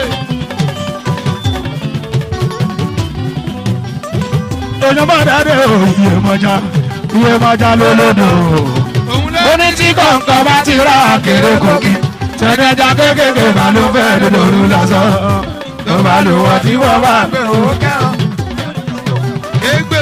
èèyàn bá dáadé o iye mọjá iye mọjá lólódò òun lé ó ní tí kọ̀ǹkan bá ti rà kéré kòkí tẹ̀lẹ́jà kékèké bá ló fẹ́ lóru lásán tó bá lò wọ́n tí wọ́n bá gbé owó kẹ́hàn égbè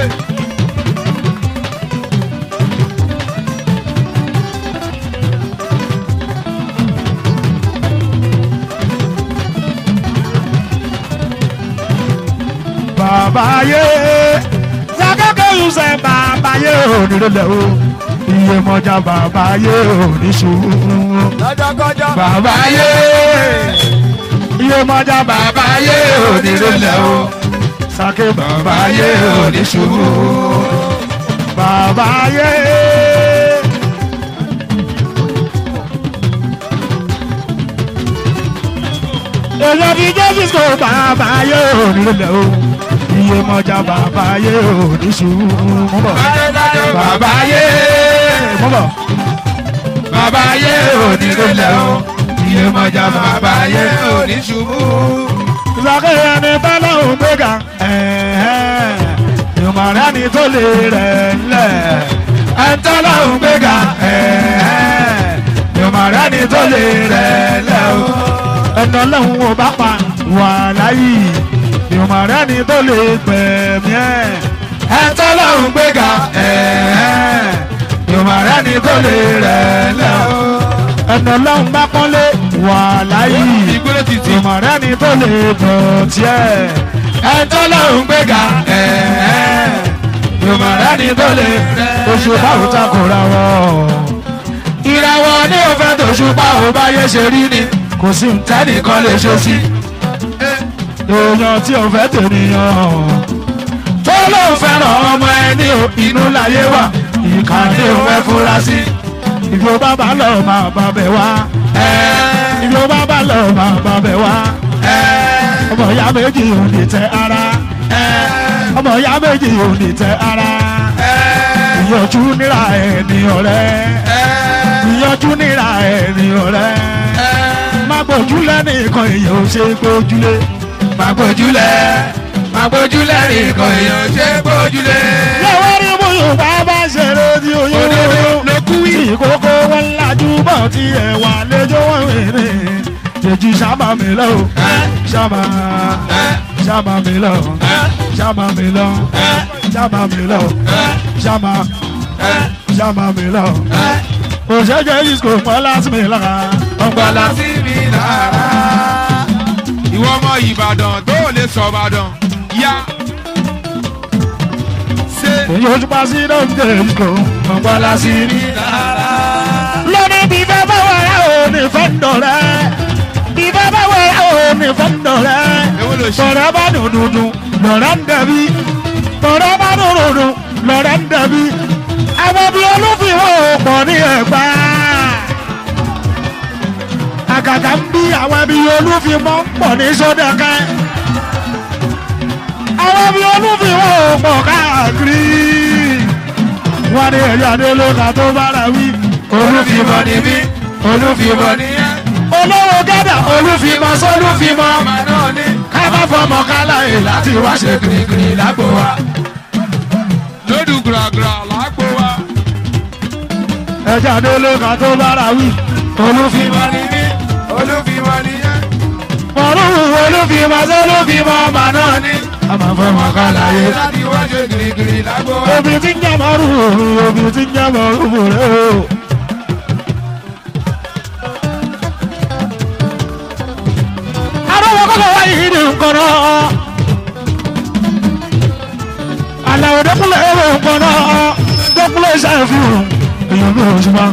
bàbá yé sàkékè yusẹ bàbá yé ò nílẹ̀ o iye mọjá bàbá yé ò ní ṣubú lọ́jọ́kọ́jọ́ bàbá yé iye mọjá bàbá yé ò nílẹ̀ o sàké bàbá yé ò ní ṣubú bàbá yé. èèyàn fi jésù sọ bàbá yé ò nílẹ̀ o iye mọjá bàbá yé ò ní ṣubú mú bọ̀ bàbá yé mú bọ̀ bàbá ayé òní lélẹ̀ o iye mọ̀jà bàbá ayé òní ṣubú. ìsàkè ẹni tọ́lọ́hún gbéga ìmọ̀ràn ni tó lè rẹ̀ ńlẹ̀ ẹni tọ́lọ́hún gbéga ìmọ̀ràn ni tó lè rẹ̀ ńlẹ̀ o ẹni ọlọ́run ò bá pa wà láyé ìmọ̀ràn ni tó lè gbẹ̀mí ẹ̀ ẹni tọ́lọ́hún gbéga ìmọ̀ràn ni tó lè rẹ̀ ńlẹ̀ o ẹni ọlọ́run bá pọ́nlé wà láyé ìgbélé títì ìmọ̀rẹ́ ni tó lè bọ̀ tiẹ̀. ẹjọ́ lòún gbéga ìmọ̀rẹ́ ni tó lè oṣù báwùtà kò ra wọ́. ìràwọ̀ ní òfẹ́ tó ṣùpá ò bá yẹ ṣe rí ni kò sí ntẹ́nìkan lè ṣe sí. èèyàn tí ò fẹ́ tènìyàn tó lóun fẹ́ràn ọmọ ẹni o inú láyé wà ìkànnì òun ẹ fura sí. ìfowó bàbá lọ máa bá bẹ̀ wá ìlú bàbá lọ máa bá bẹ̀ wá. ọmọ ìyá méjì ò ní tẹ ara. ọmọ ìyá méjì ò ní tẹ ara. ìyànjú níra ẹni ọ̀rẹ́. ìyànjú níra ẹni ọ̀rẹ́. má gbójúlẹ̀ nìkan èèyàn ò ṣe gbójúlé. má gbójúlẹ̀ má gbójúlẹ̀ nìkan èèyàn ṣe gbójúlé. lọ́wọ́ rí mú yorùbá bá ṣeré tí oyún òdodo ló kú wí. ìkókó wọn lajú bọ̀ tí ẹ̀ wà lẹ́jọ́ wọn wèrè. Dèjì sábà mi lọ, sábà sábà mi lọ, sábà mi lọ, sábà mi lọ, sábà sábà mi lọ. Òṣèjẹ́ ìsìkò pẹ́ láti mi lára. ọgbàlà sí mi lára. ìwọ ọmọ ìbàdàn tó lè sọ ìbàdàn yá. ṣé Èyí ojú pa sí lóúnjẹ ìsìkò. Ọ̀pọ̀lá sí mi lára. lóní bí bá bá wà rà ó ní fẹ́ǹdọ̀ rẹ̀ bí bá bá wà rà ó ní fẹ́ǹdọ̀ rẹ̀ èwo ló ṣe. tọ̀rẹ́ bá dùn dùn dùn lọ́rẹ́ ń dẹ̀bi tọ̀rẹ́ bá dùn dùn dùn lọ́rẹ́ ń dẹ̀bi àwọn bí olúfìwọ́ pọ̀ ní ẹ̀gbá àgàgà ń bí àwọn bí olúfìmọ́ pọ̀ ní sódẹ̀kẹ́ àwọn bí olúfìwọ́ pọ̀ káàkiri wọ́n ní ẹ̀yà nílò ká tó bára wí olúfimọ ni mí olúfimọ ni yẹn. olówó gádà olúfìmọ́ sólúfìmọ́ ọmọ náà ní. ká má fọmọ káláyè láti wá ṣe kìrìkìrì lágbo wa. lódù gùràgùrà làágbó wa. ẹja nílò ká tó bára wí olúfìmọ́ olúfimọ ni mí olúfimọ ni yẹn. mọ̀rúwù olúfìmọ́ sólúfìmọ́ ọmọ náà ní. ká má fọmọ káláyè. láti wá ṣe gìrìgìrì lágbo wa. obì tí ń jẹ́ mọ̀rúwù obì tí ń jẹ́ mọ̀rúwù rẹ̀ o. arúgbó kọ́kọ́ wáyé ní nǹkan náà. àlàó dẹ́kunlé ẹ̀rọ nǹkan náà dẹ́kunlé ṣàfihàn èèyàn bí oṣù máa.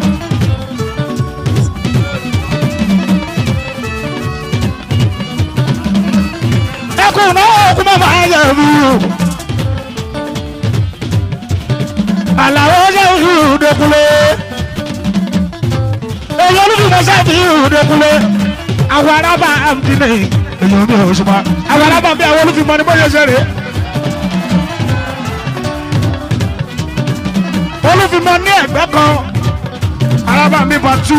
ẹkùn náà kú mọ́ máa yẹ mí o. àlàó ṣàfihàn dẹ́kunlé. èèyàn olùdíje ṣàfihàn dẹ́kunlé. àwọn arábà àmdínlẹ̀ èèyàn bí oṣù máa. àwọn arábà bí àwọn olùfimọ́ ni bóyá ṣe rèé. olùfimọ ní ẹgbẹ́ kan araba mi bá tù.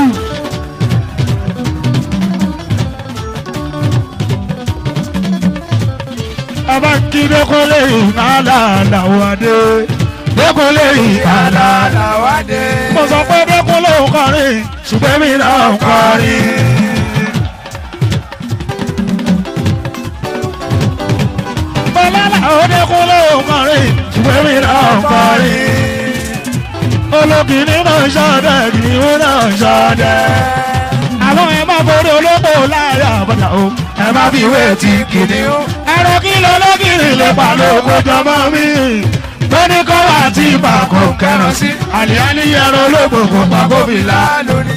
ọba kí dẹkọlẹ ìhàlà làwọn adé dẹkọlẹ ìhàlà. làwádé. mo sọ pé dẹkọlẹ ò kọrin ṣùgbọ́n mi náà ń kọrin. bọ́lá làwọn dẹkọlẹ ò kọrin ṣùgbọ́n mi náà ń kọrin olókìní náà ń ṣọdẹ kìnìún náà ń ṣọdẹ. àwọn ẹ má borí olóko láàrin àbọ̀dà o ẹ má fi ìwé ti kìnìún. ẹ̀rọ kí ló lókìní lè pa lóko jọmọ mi. tóní kọ́ wà tí ibà kò kẹràn sí. àlìyáni yẹrọ olóko kò pa kófìlà. lórí.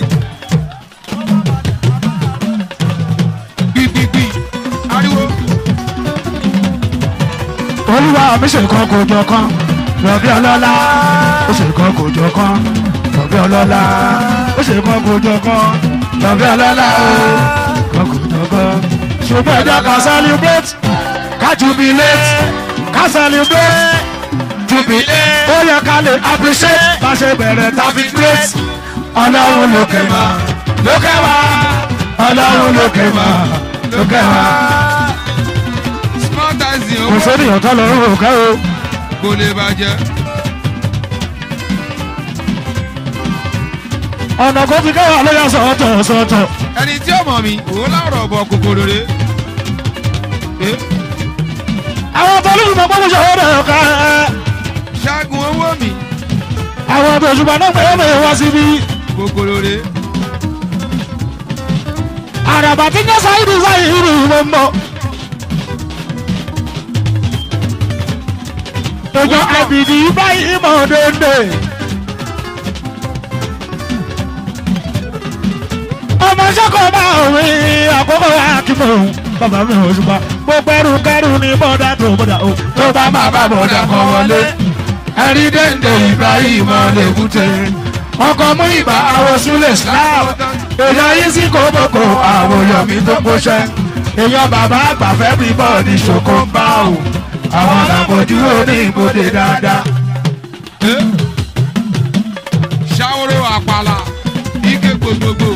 gbígbígbí ariwo. olúwa mi ṣe kan kò jọ kan lọ́bí ọlọ́lá ó ṣe kan kò jọ kan lọ́bí ọlọ́lá ó ṣe kan kò jọ kan lọ́bí ọlọ́lá ó kan kò jọ kan. ṣùgbọ́n ẹjọ́ ká celebrate ká jubilate ká celebrate jubilate ó yẹ ká lè appreciate bá ṣe bẹ̀rẹ̀ tàbí great ọlọ́run lókè máa lókè wá ọlọ́run lókè máa lókè wá. small taxi kò owó sẹ́niyàn tó lọ́rùn òkè o. kò lè bàjẹ́. ọ̀nà kò fi kẹ́wàá ló yà sọ̀tọ̀ sọ̀tọ̀. ẹni tí ó mọ̀ mi òun láwùrọ̀ bọ̀ kòkòrò rè é. àwọn tó lùmọ̀ gbọ́dọ̀ ṣòwò rẹ̀ ká. ṣáàgùn owó mi àwọn tó ṣùgbọ́n náà pé mi wá síbí. kòkòrò rè é. àràbà tí ń yẹ sáyidì sáyidì ló ń bọ̀. Gbogbo àbìdì báyìí mọ̀ dédé. Ọmọ sọ́kọ̀ bá òwe àkókò akímọ̀ òun. Bàbá mi ò ṣùgbọ́n gbogbo ẹrù kẹrù ní bọ́dà tó bọ́dà o. tó bá máa bá bọ̀dà kan wọlé ẹ̀rí dèndé ibrahim lèkúté ọkọ̀ mú ìbá àwọn súlẹ̀ islam èèyàn yìí sí kókókó àwọn yọ̀mí tó kóṣẹ́ èèyàn bàbá àgbàfẹ́ bí bọ́ọ̀dì ṣòkó ń bá o àwọn làbójú òní ìbòdè dáadáa. ṣàwòrò àpàlà ike gbogbogbò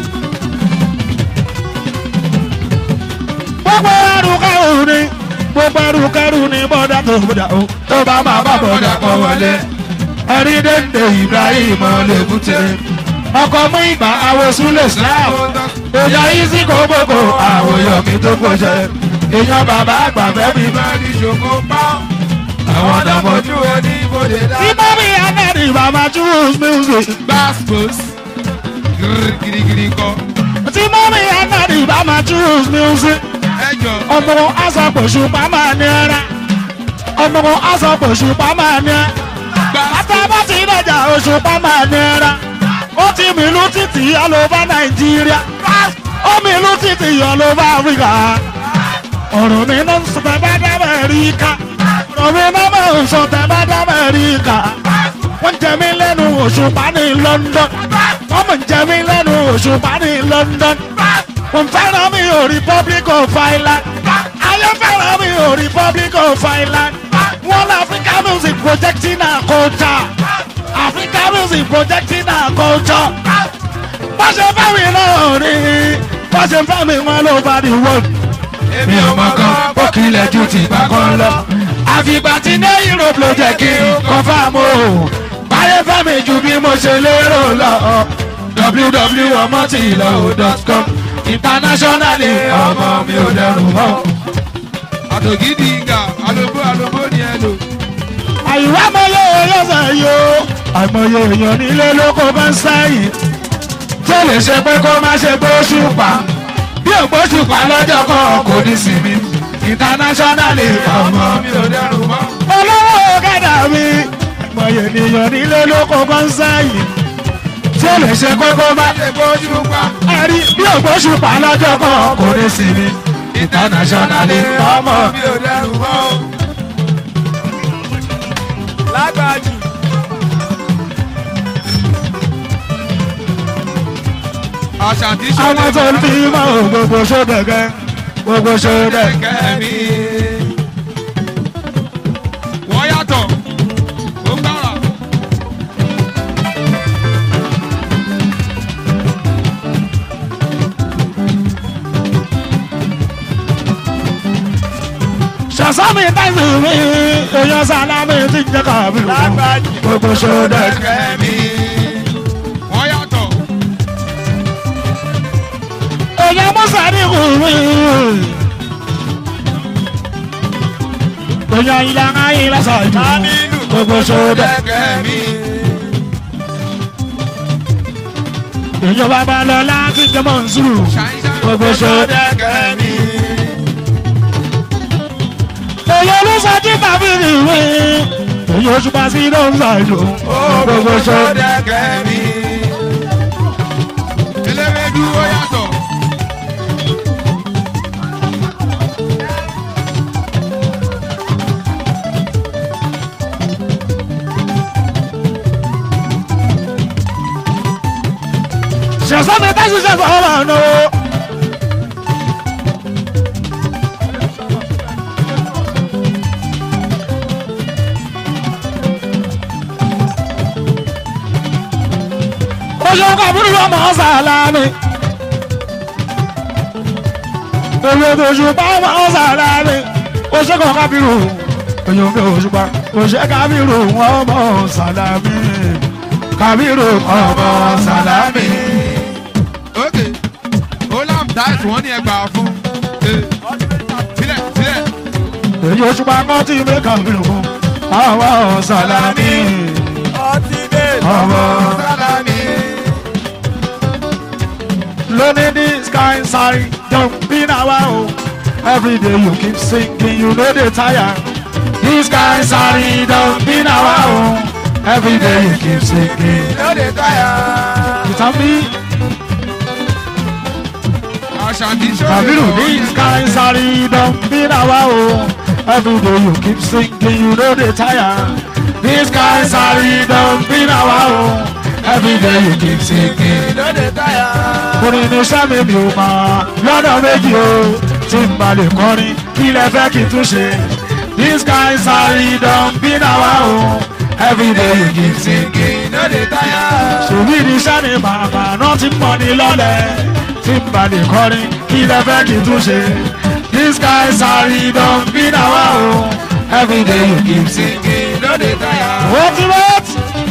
Gbogbo ẹrù kẹrù ní gbogbo ẹrù kẹrù ní bọ́dà tó bọ́dà o. tó bá máa bá bọ̀dà kan wọlé ẹ̀rí dèndé ibrahim lèkúté ọkọ̀ mú ìbá àwọn súlẹ̀ islam èèyàn yìí sí kókókó àwọn yọ̀mí tó kóṣẹ́ èèyàn bàbá àgbàfẹ́ bí bọ́ọ̀dì ṣòkó ń bá o àwọn làbójú òní ìbòdè dáadáa. Tí mọ́mí Anẹ́rì bàbá choose music. gbàspos girigiri kọ Tí mọ́mí Anẹ́rì bàbá choose music. ẹjọ Ọmọ asọ̀pọ̀ṣù pàmò ní ẹ̀rá. Ọmọ asọ̀pọ̀ṣù pàmò ní ẹ̀. Àtàbà ti dẹ̀jà oṣù pàmò ní ẹ̀rá. Ó ti mìlú títì all over Nàìjíríà. Ó mìlú títì all over Africa. Ọ̀rọ̀ mi náà ń sọ tẹ́ bá dá Amẹ́ríkà. Ọ̀rọ̀ mi náà máa ń sọ tẹ́ bá dá Amẹ́ríkà. Wọ́n jẹ mí lẹ́nu òṣùpá ní London. Wọ́n mọ̀ ń jẹ mí lẹ́nu òṣùpá ní London. Wọ́n fẹ́ràn mi ò Republic of Ireland. Ayé fẹ́ràn mi ò Republic of Ireland. Wọ́n lọ Africa music projecting our culture. Africa music projecting our culture. Wọ́n ṣe fẹ́ mi náà rí. Wọ́n ṣe fẹ́ mi wọn ló bá the world. èmi ò mọ̀ kan ó kílẹ̀ ju ti gbà kan lọ. àfìgbà tí ní europe ló jẹ́ kí n confam o. báyé fẹ́ mi ju bí mo ṣe lérò lọ. www.omotilo.com internationally ọmọ mi ò dẹrù mọ́. àtògídì ìgà alóbó alóbó ni ẹ lò àyíwá mọ́yé ẹlẹ́sẹ̀ yó àìmọye èèyàn nílé lóko bá ń sẹ́yìn tí ó lè ṣe pé kó má ṣe gbóṣùpá bí ògbóṣùpá lọ́jọ́ kan kò ní sinmi internationally ọmọ mi ò dẹrù mọ́. olówó ọ̀kadà mi àìmọye ènìyàn nílé lóko bá ń sẹ́yìn tí ó lè ṣe pé kó má ṣe gbóṣùpá ẹ̀rí bí ògbóṣùpá lọ́jọ́ kan kò ní sinmi internationally ọmọ mi ò dẹrù mọ́. lágbàájì àṣàtì àwọn tó ń fi mọ́ gbogbo ṣódẹ̀gẹ́ gbogbo ṣódẹ̀gẹ́. kẹ́mi wọ́n yàtọ̀ ó gbára ṣàṣàmì táìsì mi èèyàn sálámì ti ń jẹ́ kàbí lágbàájì gbogbo ṣódẹ̀gẹ́. kẹ́mi wọ́n yàtọ̀ èèyàn musa ní kù mí. èèyàn ìlànà ayé lásàájú Aminu. gbogbo ṣódẹ̀. kẹ́mi èèyàn bàbá lọ láti jẹmọ nsúrù gbogbo ṣódẹ̀. kẹ́mi èèyàn olùsọjí tàbí nìwé. èèyàn oṣù pa sí ló ń ṣàjò gbogbo ṣódẹ̀. kẹ́mi eléwédú ó yàtọ̀ ṣẹ̀ṣọ́ mi tẹ́sí ṣẹ̀ṣọ́ ọmọ ọ̀nà o. oṣù kábírù ọmọ sàlámì. èmi tó ṣùpá ọmọ sàlámì. oṣù kan kábírù oṣù kan òṣùpá oṣù kábírù ọmọ sàlámì. kábírù ọmọ sàlámì. ok olam dice wọ́n ní ẹgbàá fún Eh, sílẹ̀ sílẹ̀ èyí òṣùpá kan tí mi kábírù fún ọmọ sàlámì. Ultimate. ọmọ sálámì. Learning this kind sorry, don't be now oh. Every day you keep singing, you know they tire. This kind sorry, don't be now oh. Every day you keep singing. No dey tire. You tell me, Ashanti show Kabiru, this kind sorry, don't be now oh. Every day you keep singing, you know they tire. This kind sorry, don't be now oh. Every day you keep singing. No dey tire. orin ní sẹ́mi mi ò mọ̀ lọ́nà méjì o tí n bá lè kọrin kí lẹ fẹ́ kí n tún ṣe. this kind sorry don be nawa o everyday you keep singing. No dey tire. ṣòwò ní sẹ́mi bàbá náà ti mọ̀ ní lọ́lẹ̀ tí n bá lè kọrin kí lẹ fẹ́ kí n tún ṣe. this kind sorry don be nawa o everyday you keep singing. No dey tire. What you want?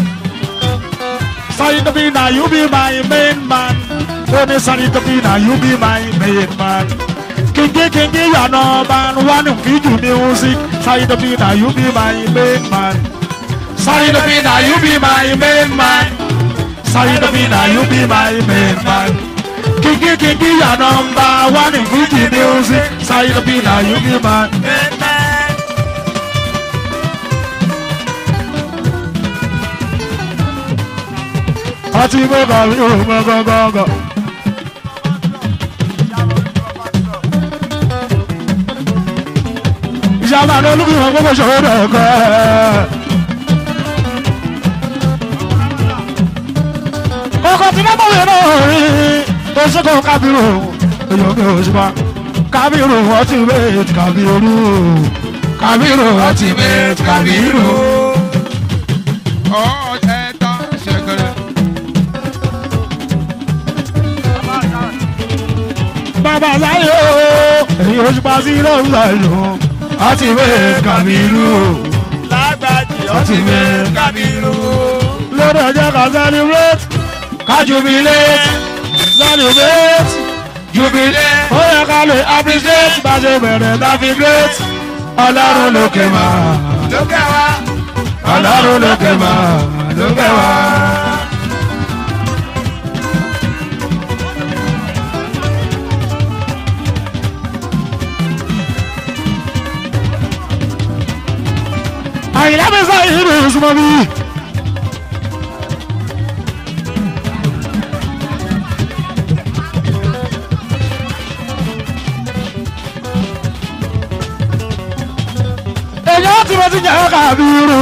Sorry to be now, you be my main man. Tony, sorry to be now, you be my main man. Kingi, kingi, you are no man. One who give you music. Sorry to be now, you be my main man. Sorry to be now, you be my main man. Sorry to be now, you be my main man. Kingi, kingi, you are number one in Fuji music. Sorry to be now, you be my. Man, man. Àti mẹ́ta mi ò mọ gángan. ìjàmbá ní olúkúlùmọ̀ gbogbo ṣòro ẹ̀kọ́. kọ̀ọ̀kan tí nọ́mbà wẹ̀ náà rí oṣùkọ̀ kábírù èèyàn mi ò ṣùpá kábírù ultimate kábírù kábírù ultimate kábírù. ọ̀ ẹ̀ta ṣẹ̀kẹ̀rẹ̀. bàbá sáyé o èyí oṣùpá sí lọ́wọ́ ìlú ultimate kábírù. Lágbàjì Ultimate Kabiru. lórí ẹjẹ ká celebrate ká jubilate celebrate jubilate ó yẹ ká lè appreciate bá ṣe bẹ̀rẹ̀ dáfi great ọlọ́run lókè máa Lókè wá. ọlọ́run lókè máa lókè wá. àyìnlá mi sọ yìí ní ìsúnmọ́ mi. èyàn tí mo ti jẹ́ kábírù.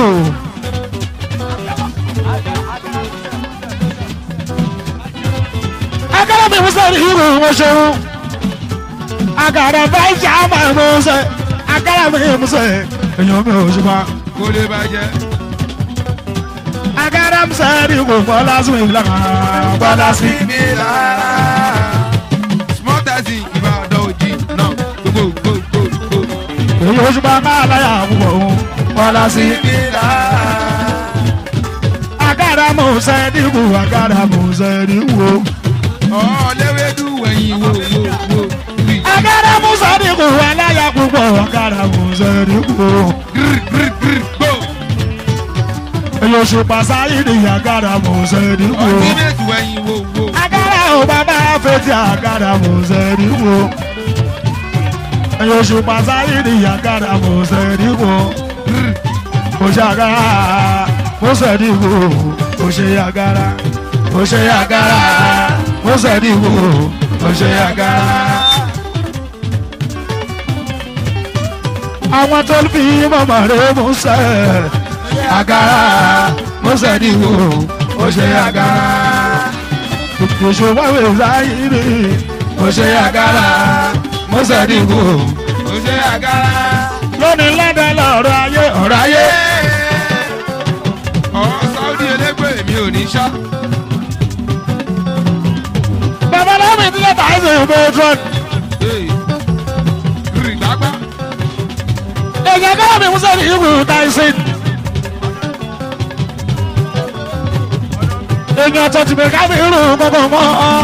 agara mi musa ni irú wọn ṣeun. agara báyìí ṣe àmà musa agara mi musa èyàn mi ò ṣùgbọ́n. kó lè bàjẹ́. agara musa ni kò bọ́lá sí mi lára bọ́lá sí. mi lára. small taxi ìbàdàn òjì náà gbogbo gbogbo. èyí ò ṣùgbọ́n máa láyà púpọ̀ òun bọ́lá sí. mi lára. agara musa ni kò agara musa ni kò. ọ̀ léwédú wẹ̀yìn wo wo wo. wí. agara musa ni kò aláya púpọ̀ agara musa ni kò. Grr, grr, grr, go. èyí ò ṣùgbọ́n sáyé ni agara musa ni kò. ultimate wẹ̀yìn wo wo. agara ò bàbá fetí agara musa ni kò. èyí ò ṣùgbọ́n sáyé ni agara musa ni kò. kò ṣe agara musa ni kò. kò ṣe agara kò ṣe agara musa ni kò. kò ṣe agara. àwọn tó ń fi mọ̀mọ́ rẹ̀ mú sẹ́ agara mọ́sẹ̀ ní wo ó ṣe agara òṣù wáwé sáyìrì ó ṣe agara mọ́sẹ̀ ní wo ó ṣe àgàrà. lónìí lọ́dọ̀ lọ́rọ̀ ayé ọ̀rọ̀ ayé ọ̀ sáúdì elégbè mi ò ní ṣá. ilé tàìsí ìbòtrọ́n. rì gbàgbà. èyàn kẹ́lẹ́ mi musa ní ìwé tàìsí. èyàn tó ti bẹ̀ ká mi rú gbogbo mọ́ ọ.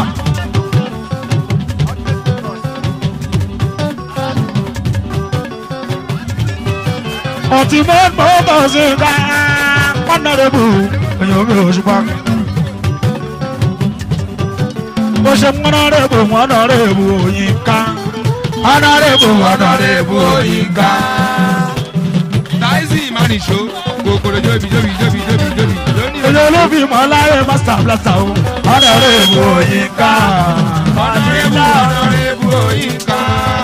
ọtí mọ́ mọ́ sí ká pọ́nàrẹ́bù èyàn mi ò ṣùgbọ́n. bó ṣe mọ́nàrẹ́bù mọ́nàrẹ́bù òyìn ká mọ́nàrẹ́bù mọ́nàrẹ́bù òyìn ká. táìsì ìmánìṣó kòkòrò jóbi jóbi jóbi jóbi jóbi lónìí. èyí olóbi mọ́láyé master blaster o mọ́nàrẹ́bù òyìn ká. ọ̀nàrẹ́bù ọ̀nàrẹ́bù òyìnká.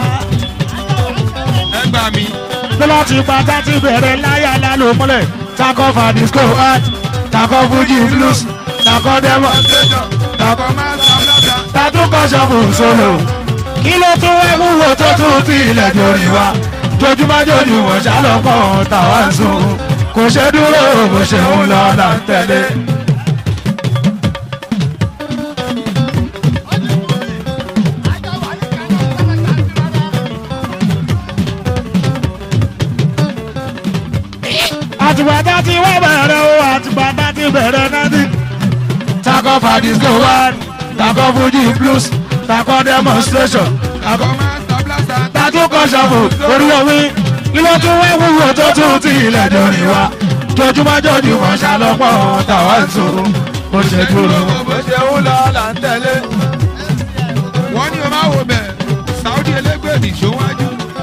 ẹ gbà mí. lọ́lá ti pátá ti bẹ̀rẹ̀ láyà lálò mọ́lẹ̀ takọ́ fa disco art takọ́ fuji blues takọ́ demo Tàkọ́ máa ń sábàtà. tàdúkọ̀ ṣọ́ọ̀bù solo kí ló tún wẹ́ wúwo tó tún fi ilẹ̀ jórí wa jojúmọ́ jojúmọ́ ṣàlọ́pọ̀ tàwa ń sùn kò ṣe dúró bó ṣe ń lọ là ń tẹ̀lé. àtìgbàdá ti wá bẹ̀rẹ̀ o àtìgbàdá ti bẹ̀rẹ̀ náà ti. takọ fadisco one takọ fuji blues takọ demonstration takọ Tàkọ́ máa ń sábàtà. tàtúkọ̀ ṣàbò orí omi ilé tún wá wúwo tó tún ti ilẹ̀ dòrí wa jojúmọ́ jojúmọ́ ṣàlọ́pọ̀ tàwa ń sùn ó ṣe dúró. bó ṣe ń lọ là ń tẹ̀lé. wọ́n ní o máa wo bẹ̀ Saudi elégbèdì ṣòwájú.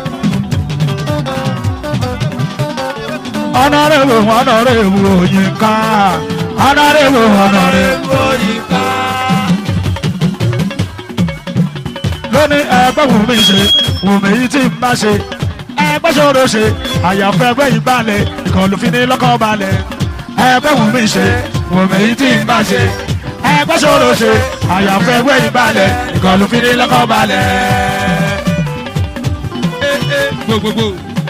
ọ̀nàrẹ́wò ọ̀nàrẹ́wò òyìnká ọ̀nàrẹ́wò ọ̀nàrẹ́wò òyìnká. lóní ẹgbẹ́ wù mí ṣe wù mí yìí tí n bá ṣe ẹgbẹ́ ṣòro ṣe àyàfẹ́ ẹgbẹ́ yìí balẹ̀ ìkọlù fi ní lọ́kọ̀ balẹ̀ ẹgbẹ́ wù mí ṣe wù mí yìí tí n bá ṣe ẹgbẹ́ ṣòro ṣe àyàfẹ́ ẹgbẹ́ yìí balẹ̀ ìkọlù fi ní lọ́kọ̀ balẹ̀. gbogbogbò.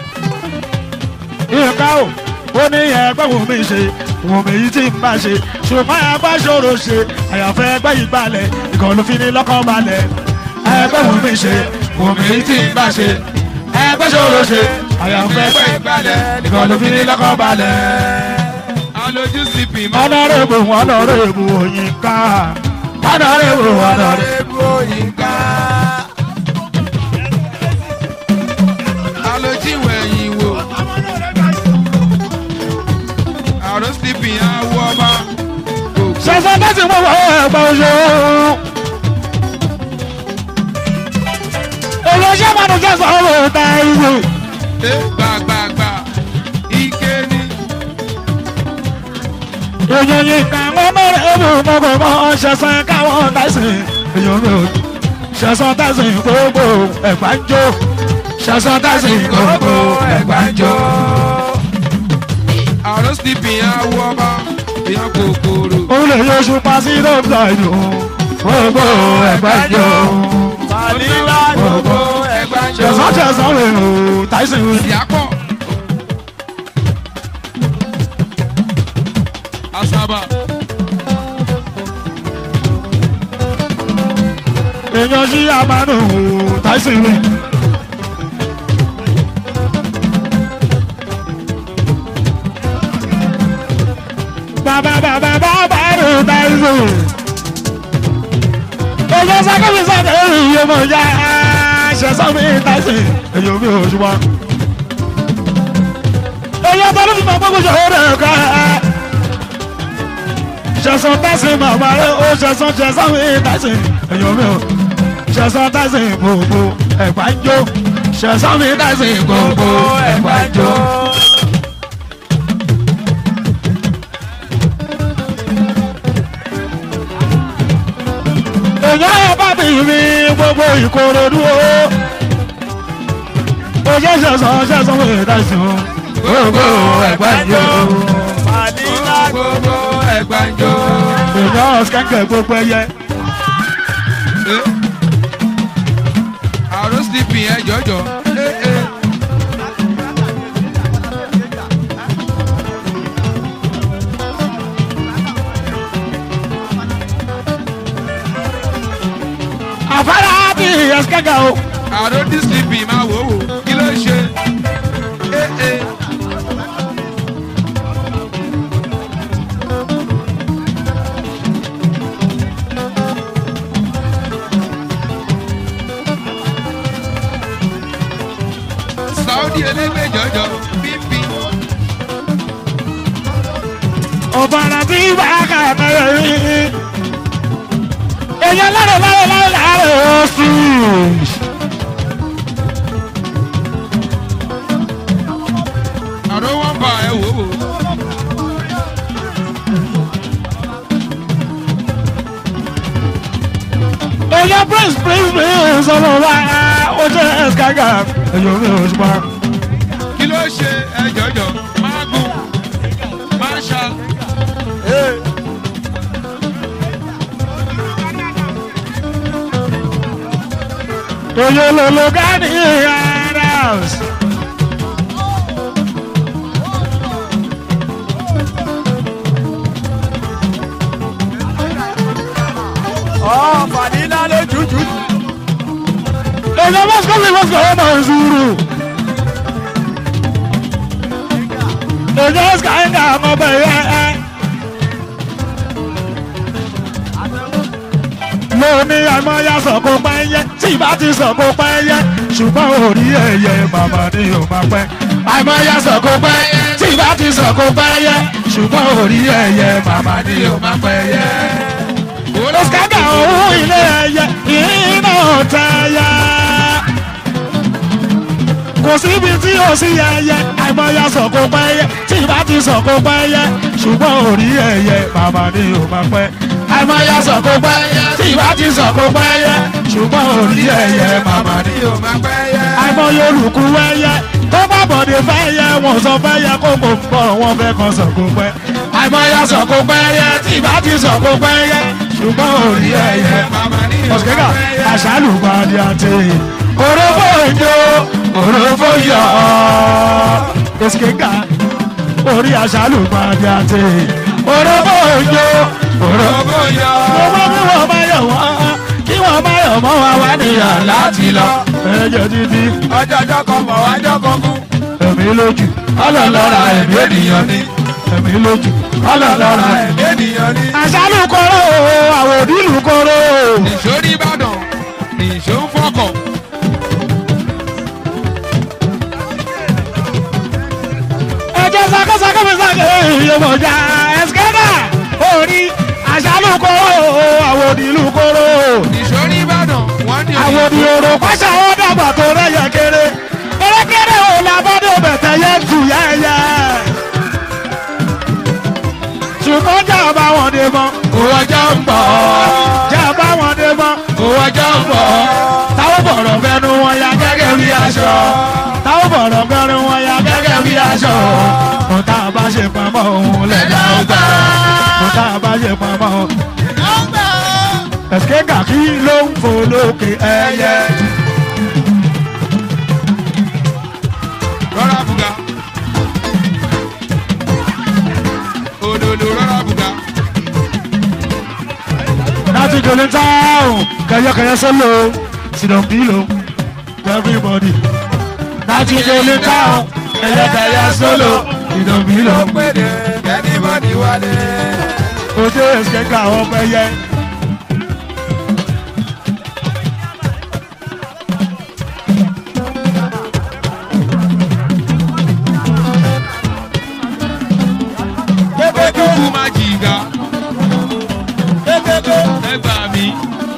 ìka o ó ní ẹgbẹ́ wù mí ṣe wù mí yìí tí n bá ṣe ṣùgbọ́n ẹgbẹ́ ṣòro ṣe àyàfẹ́ ẹgbẹ́ yìí balẹ̀ ìkọlù fi ní lọ́kọ̀ balẹ̀ ẹgbẹ́ wù mí ṣe wù mí yìí tí n bá ṣe ẹgbẹ́ ṣòro ṣe àyàfẹ́ ẹgbẹ́ yìí balẹ̀ ìkọlù fi ní lọ́kọ̀ balẹ̀. alójú sípì máa. ọ̀nàrẹ́bù ọ̀nàrẹ́bù òyìnká ọ̀nàrẹ́bù ọ̀nàrẹ́bù. Ebu òyìnká. alójú ìwẹ̀yìn wò. àrò sípì àwọ̀ ọba. ṣẹ̀ṣẹ̀ tẹ́sí mọ́ wọ́n ẹ̀gbọ́n oṣù. olóṣèlú máa ń jẹ́ sọ́wọ́ ta ìwé. ẹ gbàgbàgbà ike ni. èèyàn yìí kà wọ́n mẹ́rin ẹ̀bùn mọ́kò mọ́ ṣẹ̀ṣẹ̀ káwọn tẹ̀sí. èèyàn mi ò ṣẹ̀ṣẹ̀ tẹ̀sí gbogbo ẹ̀gbá ń jó. ṣẹ̀ṣẹ̀ tẹ̀sí gbogbo ẹ̀gbá ń jó. àrò sípì àwọ̀ ọba. èèyàn kòkòrò. òun lè yọ oṣù pa sí lóòótọ́ ìlú. gbogbo ẹ̀gbá ń jó. Màlíwá gbogbo ẹgbẹ́ jọ. ṣẹ̀ṣẹ̀ ṣẹ̀ṣẹ̀ rẹ̀ o tẹ̀sí. ìyàpọ̀. asaba. èèyàn sí àmàlù tẹ̀sí rẹ̀. bàbá bàbá bàbá rẹ̀ tẹ̀sí. èèyàn sákòmí sákòmí iye mọ̀ ya ṣẹ̀ṣẹ̀ mi tẹ̀sí. èèyàn mi ò ṣùgbọ́n. èèyàn tó ló fi mọ̀ gbogbo ṣòro rẹ̀ ká ṣẹ̀sán tẹ̀sí màmá rẹ̀ ó ṣẹ̀sán ṣẹ̀sán mi tẹ̀sí èèyàn mi ò ṣẹ̀sán tẹ̀sí gbogbo ẹ̀gbá ń jó ṣẹ̀sán mi tẹ̀sí gbogbo ẹ̀gbá ń jó. èèyàn ẹ̀ bá bí mi gbogbo ìkòròdú o ó ṣe ṣẹ̀sán ṣẹ̀sán mi tẹ̀sí gbogbo ẹ̀gbá ń jó. Màlíwá gbogbo ẹgbàjọ. èèyàn kẹ́kẹ́ gbogbo ẹyẹ. àrò sípì ẹ jọjọ. àfárá ẹ̀skẹ́gà o. àrò dcp máa wò wò kí ló ṣe. Eh, eh. saudi elégbè jọjọ bíbí. ọ̀bàrà tí bàákà mẹ́rẹ̀ rí. èèyàn lọ́rọ̀ lọ́rọ̀ lọ́rọ̀ lọ́rọ̀ oṣù. àrò wọn bá ẹ wò wò. èèyàn prince prince prince ọmọ wa ó jẹ́ ẹ̀skẹ́gà. èèyàn mi ò ṣùpá. kí ló ṣe ẹ jọjọ máa gùn máa ṣá. èèyàn lòlò gánì ara. ọ̀ fàdínà ló jùjú. èèyàn mọ́sùkọ́ mi mọ́sùkọ́ ọmọ ìṣúrù. èèyàn ẹ̀skẹ́gà ọmọ bẹ̀rẹ̀ ẹ̀. mo ní àmọ́yá sọ̀kò pẹ́yẹ tí ìbá ti sọ̀kò pẹ́yẹ ṣùgbọ́n orí ẹ̀yẹ màmá ni ò máa pẹ́. àmọ́yá sọ̀kò pẹ́yẹ tí ìbá ti sọ̀kò pẹ́yẹ ṣùgbọ́n orí ẹ̀yẹ màmá ni ò máa pẹ́yẹ. olùsíkàgà òun ilé ẹyẹ iná tẹ́yẹ. kò síbi tí ò sí ẹyẹ àmọ́yá sọ̀kò pẹ́yẹ tí ìbá ti sọ̀kò pẹ́yẹ ṣùgbọ́n orí ẹ̀yẹ màmá ni ò máa pẹ́ àìmọye sọ̀kò pẹ́yẹ tí ìbá ti sọ̀kò pẹ́yẹ ṣùgbọ́n orí ẹ̀yẹ màmá ni. yóò máa pẹ́ yẹ. àìmọye olùkú wẹ́yẹ tó bá bọ̀dé fẹ́yẹ wọn sọ fẹ́yẹ kó kò pọ̀ wọn fẹ́ kan sọ̀kò pẹ́. àìmọye sọ̀kò pẹ́yẹ tí ìbá ti sọ̀kò pẹ́yẹ ṣùgbọ́n orí ẹ̀yẹ màmá ní yóò ọ̀sìkẹ́gà máa pẹ́ yẹ. àṣàlù gbàdí àti òrófó ìjó òrófó yọ ọ̀sìkẹ́gà orí àṣàlù gbàdí àti òrófó ìjó òrófó Owó yọ. owó bí wọ́n bá yọ̀ wọ́n kí wọ́n bá yọ̀ mọ́ wa wá níyà láti lọ. ẹ̀jẹ̀ títí ọjọ́ ọjọ́ kan bọ̀ wájọ́ kan kú. ẹ̀mí lójú ọlọ́lọ́ra ẹ̀mí ènìyàn ni ẹ̀mí lójú ọlọ́lọ́ra ẹ̀mí. ènìyàn ní. àṣàlù kọ́rọ́ àwọn òdìlù kọ́rọ́. nìṣó ní ìbàdàn nìṣó ń fọkọ̀. ẹjẹ sakasaka mi sake ìyẹmọjà ẹsikẹta orí àṣàlù kọ́rọ́ àwọn òdìlù kọ́rọ́. nìṣó ní ìbàdàn wọ́n ní àwọn òdì òrò pàṣẹ àwọn dàgbà tó rẹyẹ kéré kérékéré ò làbọ́dọ̀ bẹ̀tẹ̀ yẹ tù yẹ́yẹ́. ṣùgbọ́n jà bá wọn dé mọ́ owó ọjọ́ ń bọ̀ jà bá wọn dé mọ́ owó ọjọ́ ń bọ̀ táwọn bọ̀rọ̀ fẹnu wọn ya gẹ́gẹ́ bí aṣọ táwọn bọ̀rọ̀ fẹnu wọn ya gẹ́gẹ́ bí aṣọ kò tá a bá ṣe pamọ́ òun lẹ́dá ọgbà kò tá a bá ṣe pamọ́ òun. ẹ̀sìkẹ́ kàkí ló ń fò lókè ẹyẹ. rọra buga òdòdó rọra buga láti jòlè táwọn kẹyẹkẹyẹ sọlọ sinopilo everybody láti jòlè táwọn kẹyẹkẹyẹ sọlọ sinopilo péde kẹ́nìbọ̀dì wálé. ojú ẹsẹ̀ ká àwọn ọmọ ẹyẹ. ojúkú má jìgà ẹgbà mi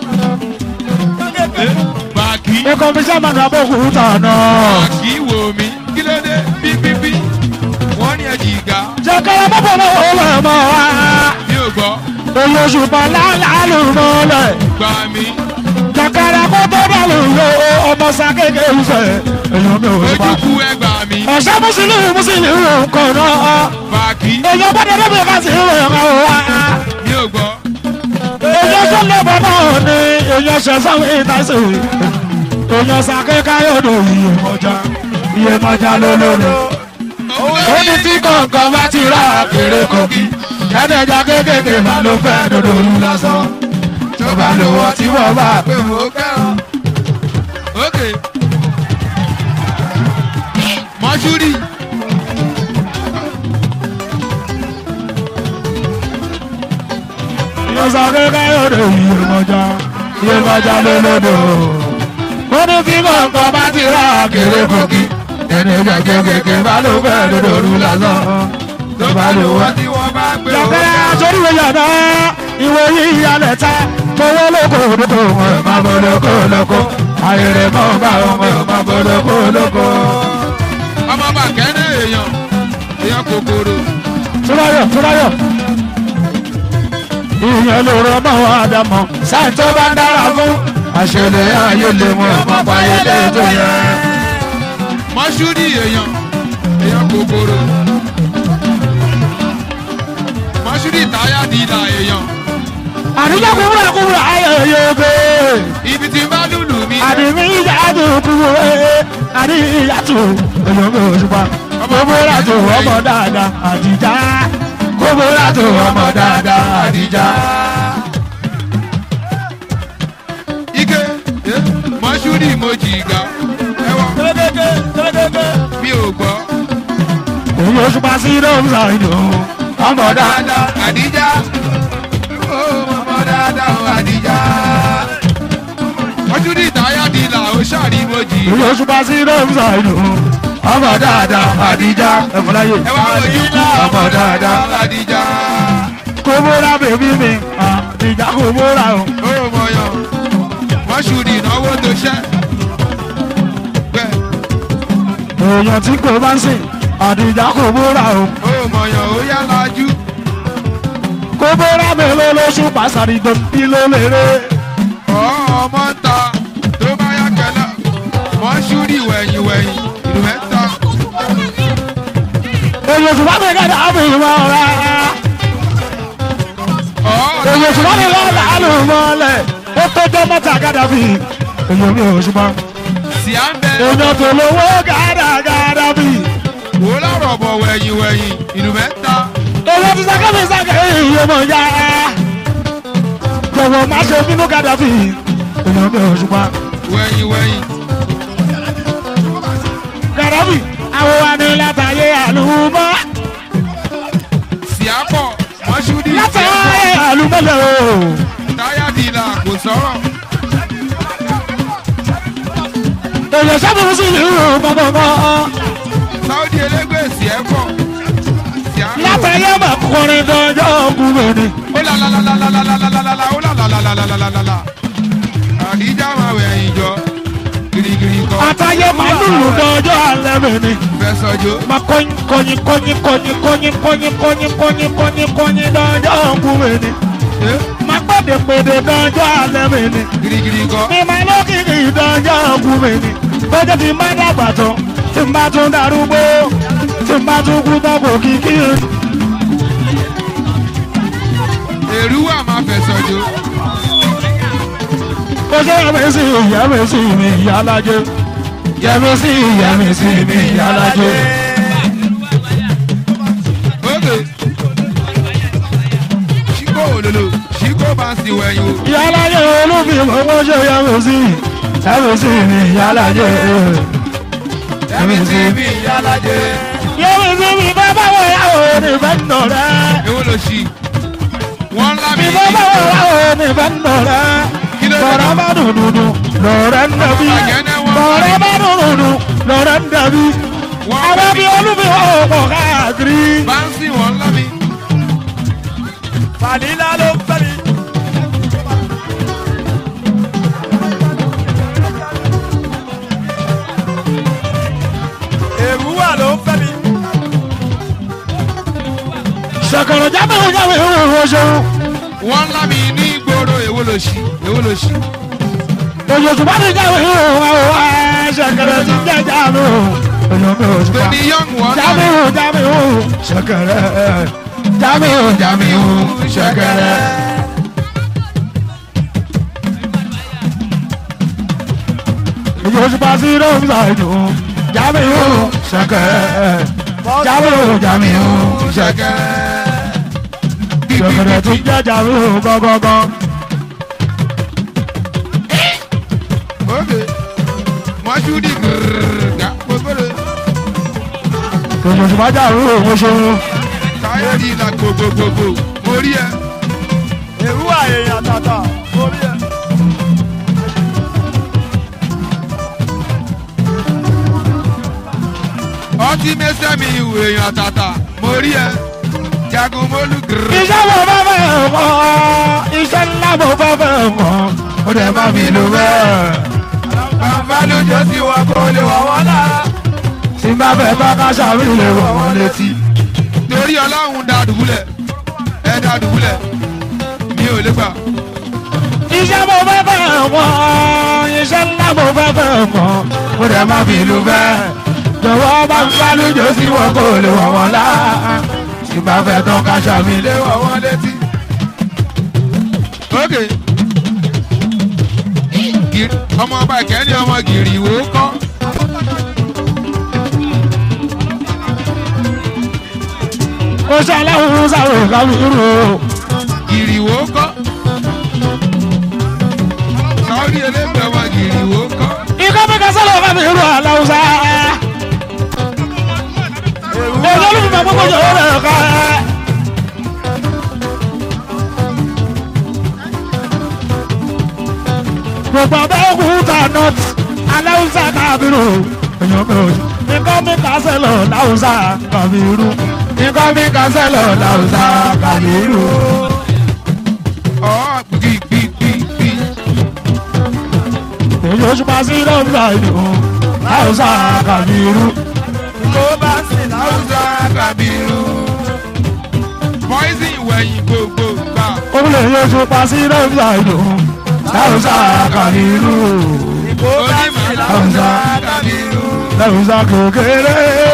bàkí ikọ̀ fi sẹ́mà ní abókùn tànà. bàkí wò mí kí ló dé bíbíbí wọ́n ní ẹ jìgà jẹ́kẹ́rẹ́ bọ́bọ̀ náà ó lẹ̀ mọ́ wa. mi ò gbọ́ olóṣùpá lálàálù mọ́lẹ̀. gbà mí jẹ́kẹ́rẹ́ kó tó bá lù yọ ọmọ sákéèké ìfẹ́. èèyàn mi ò rí pa. ojúkú ẹgbà mi ọ̀sẹ̀ mùsùlùmí mùsùlùmí nǹkan náà. bàkí èèyàn gbọ́dọ̀ débi ká sí ìwé ẹ̀ka wa. mi ò gbọ́ èèyàn tó lọ́bọ̀ náà ni èèyàn ṣẹ̀sán ìtàsí. èèyàn sákéèké yóò dò iye mọ́jà iye mọ́jà lólórí. ó ní tí kọ̀ọ̀kan bá ti rà kéré kogi ẹ̀ẹ́dẹ̀jà kéékèèké máa ló fẹ́ dodo olú lásán tó bá lò wọ́n tí wọ́n bá pé mo kẹ́ràn. ókè mọ́ṣúrì Yọ̀sà kékeré òde Iyemọja Iyemọja lólódò. Ó ní kí kọ̀ọ̀kan bá ti rà kéré kòkí. Ẹni gbẹ̀gẹ̀ kẹ̀kẹ́ bá ló fẹ́ lódòdó lásán. Tó bá lò wá. tí wọ́n bá gbé Yọ̀kẹ́rẹ́ aṣọ́rí wo yàrá ìwé yìí yálẹ̀ ta. Towó lóko lóko wọn ò máa bọ̀ lóko lóko. Ayẹyẹ mọ́ bá wọn ò máa bọ̀ lóko lóko. ọmọ bàkẹ́rẹ́ èèyàn èèyàn kòkòrò Túráyọ̀ Túráyọ̀. Ìyẹn ló rọ mọ́ Ádámọ̀. Sáì tó bá dára fún. Àṣẹlẹ̀ ayé lè mú ọmọ báyé lè tó yẹ. mọ́ṣúrì èèyàn èèyàn kòkòrò mọ́ṣúrì táyà dìlà èèyàn Àdìjọ́ kúrò kúrò ayẹyẹ oge. ibi tí bá lùlù mi Àdìmí ìyá tó kúrò ẹ̀. Àdì ìyá tó olóńgbò òṣùpá. Gbogbo látò ọmọ dáadáa àdìjá. Gbogbo látò ọmọ dáadáa àdìjá. ike eh, mọ́ṣúrì mo jìgà ẹwà Tódéké tódéké. mi ò gbọ́ Òun òṣùpá sí lóòótọ́ ìdò. Ọmọ dáadáa. dáadáa àdíjá ó ọmọ dáadáa ó àdíjá mọ́ṣúrì táyà dìlà ó ṣàrí mo jì Òun òṣùpá sí lóòótọ́ ìdò. Ọmọ dáadáa àdìjá. Ẹ̀fọ́láyè. ẹwà ojú Ọmọ dáadáa. àdíjá Kòbóra bèbí mi. Àdìjá kòbóra o. ó mọ̀yàn mọ́ṣúrì ìnáwó tó ṣẹ́ bẹ́ẹ̀ èèyàn tí kò bá ń sìn àdìjà kò bóra o ó mọ̀yàn ó yá lajú kò bóra mélòó lóṣù pàṣàrì dòbí ló lérè ọmọ ń ta tó bá yá kẹlẹ mọ́ṣúrì wẹ̀yìn wẹ̀yìn ìlú mẹ́ta èèyàn ṣùgbọ́n mi kẹ́ta àbí ìwọ ọ̀rá èèyàn ṣùgbọ́n mi lọ́ọ́ làálù mọ́lẹ̀ ó tọ́jọ́ mọ́ta gàdàbí èèyàn mi ò ṣùgbọ́n sì á ń bẹ èèyàn tó lówó gàdà gàdàbí wò lọ́rọ̀ bọ̀ wẹ̀yìn wẹ̀yìn ìlú mẹ́ta èèyàn ti sáké mi sáké èèyàn mọ̀ ya jọ̀wọ́ má ṣe bínú gàdàbí èèyàn mi ò ṣùgbọ́n wẹ̀yìn wẹ̀yìn gàdàbí àwọn wa ní látàyè àlùmọ́. sì á pọ̀ mọ́ṣúrì látàrí àlùmọ́lẹ̀ o. táyà dìlà kò sọ̀rọ̀ èèyàn sábà sí ìlú gbọ̀ngbọ̀ngbọ̀. sáúdì elégbè sì ẹ́ pọ̀ sì á pọ̀ látàrí ọmọ kọrin dọjọ́ ọkùnrin ni. ó la la la la la la la la la la la ó la la la la la la la la la àdíjà máa wẹ̀yìn jọ girigiri kọ́ àtàyè màlúù dọjọ́ alẹ́ mi ni. fẹsọ̀jọ́ ma kọ́yìn kọ́yìn kọ́yìn kọ́yìn kọ́yìn kọ́yìn kọ́yìn kọ́yìn kọ́yìn kọ́yìn dọjọ́ ọkùnrin ni. ma pèdè pèdè dọjọ́ alẹ́ mi ni. girigiri kọ́ mi máa lókìkì dọjọ́ ọkùnrin ni. bọ́jọ́ ti má dàgbà tán tí n bá tún darúgbó tí n bá tún kú tán kò kìkì. èrú wà máa fẹsọ̀jọ́ ó ṣe yẹmi sí yẹmi sí mi ìyálàjẹ yẹmi sí yẹmi sí mi ìyálàjẹ. ókè ṣíkò òlòlò ṣíkò bá ń sì wẹ̀yìn o ìyálàjẹ olúbi owó ṣe yẹmi sí yẹmi sí mi ìyálàjẹ. ẹ̀mí sí mi ìyálàjẹ yẹmi sí mi bá báwo yàwó ní bẹ́ẹ̀ nọ rẹ. èwo ló ṣì wọ́n ńlá mi mi bá báwo yàwó ní bẹ́ẹ̀ nọ rẹ. lọ́rọ̀ bá dùdùdù lọ́rọ̀ ń dàbí. lọ́rọ̀ bá dùdùdù lọ́rọ̀ ń dàbí. àwọn bí olúbi wọ́n pọ̀ káàkiri. bá ń sìn wọ́n ńlá mi Fàlílà ló ń fẹ́ mi. Èrúwà ló ń fẹ́ mi. sọ̀kọ̀rọ̀ jábọ̀ jábọ̀ ìhòòhò ṣeun. wọ́n ńlá mi ní ìgboro èwo ló ṣì èwo ló ṣì Oṣooṣù bá ti jáwé ìhòòhò àwọn ṣẹ̀kẹ̀rẹ̀ ti jẹ́ jáàmù. Èèyàn mi ò ṣùpá. tòní yọ̀ǹ wọ́n ńlá Jáàmù mi jáàmù ṣẹ̀kẹ̀rẹ̀. Jáàmù jáàmù ṣẹ̀kẹ̀rẹ̀. Oṣooṣù bá sí lóhùn ṣàìdù. Jáàmù ṣẹ̀kẹ̀rẹ̀. Jáàmù jáàmù ṣẹ̀kẹ̀rẹ̀. Ṣẹ̀kẹ̀rẹ̀ ti jẹ́ jáàmù gọ́gọ́gọ́. ókè mọ́ṣúdì gírgà gbogbo tòun oṣù májà rú òun ṣeun. káyọ̀dì ìlà gbogbogbò mo rí ẹ. èrú àyèyàn tàtà orí ẹ. ọtí mẹsẹ̀mí ìwé èèyàn tàtà mo rí ẹ. jagun mólú gírgà. iṣẹ́ mo fẹ́ fẹ́ mọ́ iṣẹ́ ńlá mo fẹ́ fẹ́ mọ́ ó dẹ̀ má mi lò bẹ́ẹ̀. bàbá lójó tí wọn kò lè wọ̀ wọ́n lára. tí n bá fẹ́ bá káṣá mi lè wọ̀ wọ́n létí. torí ọlọ́run da dùbúlẹ̀ ẹ da dùbúlẹ̀ mi ò lè gbà. iṣẹ́ mo fẹ́ fẹ́ mọ́ iṣẹ́ ńlá mo fẹ́ fẹ́ mọ́ ó dẹ̀ má mi lò bẹ́ẹ̀. jọ̀wọ́ bá ń bá lójó sí wọn kò lè wọ̀ wọ́n lá. tí n bá fẹ́ tán káṣá mi lè lè wọ̀. wọ̀ wọ́n létí. ok Gìrì- ọmọ ọba ìkẹ́ni ọmọ gìrì ìwò kọ́. ó ṣe aláwọ̀ sáré kábírù o. gìrì ìwò kọ́. sọ́ọ́rí elégbè ọmọ gìrì ìwò kọ́. ikọ́ mi ka sọ́lọ́ kábírù aláwọ̀ sá. olórí mi gbogbo jọ rẹ̀ ká. gbogbo abẹ́ òkúta nọ́ọ̀tì aláwọ̀ sá kábírù. èèyàn mi ò sí. ikọ́ mi ka sẹ́lọ̀ láwọ̀ sá kábírù. ikọ́ mi ka sẹ́lọ̀ láwọ̀ sá kábírù. ọ̀ gbìgbìgbì. èyí oṣù pa sí lọ́wọ́ ìlú láwọ̀ sá kábírù. tó bá sì láwùjọ. Hausa Kabiru. Poison wẹ̀yìn gbogbo gbà. Olè yóò tún pa sí lọ́wọ́ ìlú. Láwùsá kàlírù. tó bá sì láwùjọ. Hausa Kabiru. Láwùsá kékeré.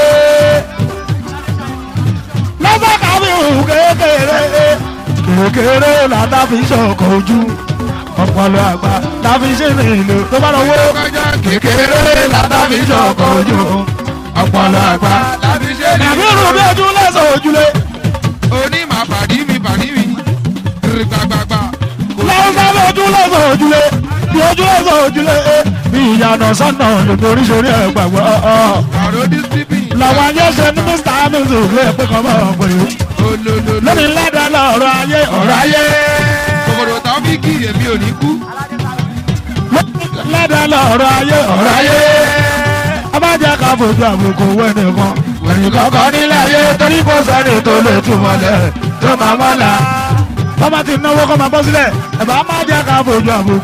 Lọ́sà kàlírù kékeré. Kékeré làtà fi ṣọkọ̀ ojú. Ọpọlọ àgbà láfi ṣe ní ìlú tó bá lọ́wọ́. Kọjá Kékeré làtà fi ṣọkọ̀ ojú. Ọpọlọ àgbà. láti ṣe ní. Kàbírù bí ojú lẹ́sọ̀ ojúlé. Onímọ̀ pàdí mi pàdí mi. Gbàgbàgbà. Láwùsá bí ojú lẹ́sọ̀ ojúlé. Bí ojú lẹ́sọ̀ ojúlé. Bí ìyànà sọ́nà lòdì oríṣiríṣi ẹ̀ gbàgbọ́. Ọ̀rọ̀ dísípì. làwọn ayé ṣe ní mr hamilton ló yẹ pé kọ́ bá wọn pè é Olólùlù. lónìí lẹ́dàá lọ́rọ̀ ayé ọ̀rọ̀ ayé Kòkòrò táwọn bí kí èmi ò ní kú. lẹ́dàá lọ́rọ̀ ayé ọ̀rọ̀ ayé abájá ká fojú àbùkù wẹ́nì kan wẹ̀yìn kọ̀ọ̀kan nílẹ̀ ayé torí kò sẹ́ni tó lè túmọ̀ lẹ̀ tó máa mọ́la bọ́mọ ti náwó kọ́ máa bọ́ sílẹ̀ ẹ̀bá má jẹ́ ká fojú àbùkù.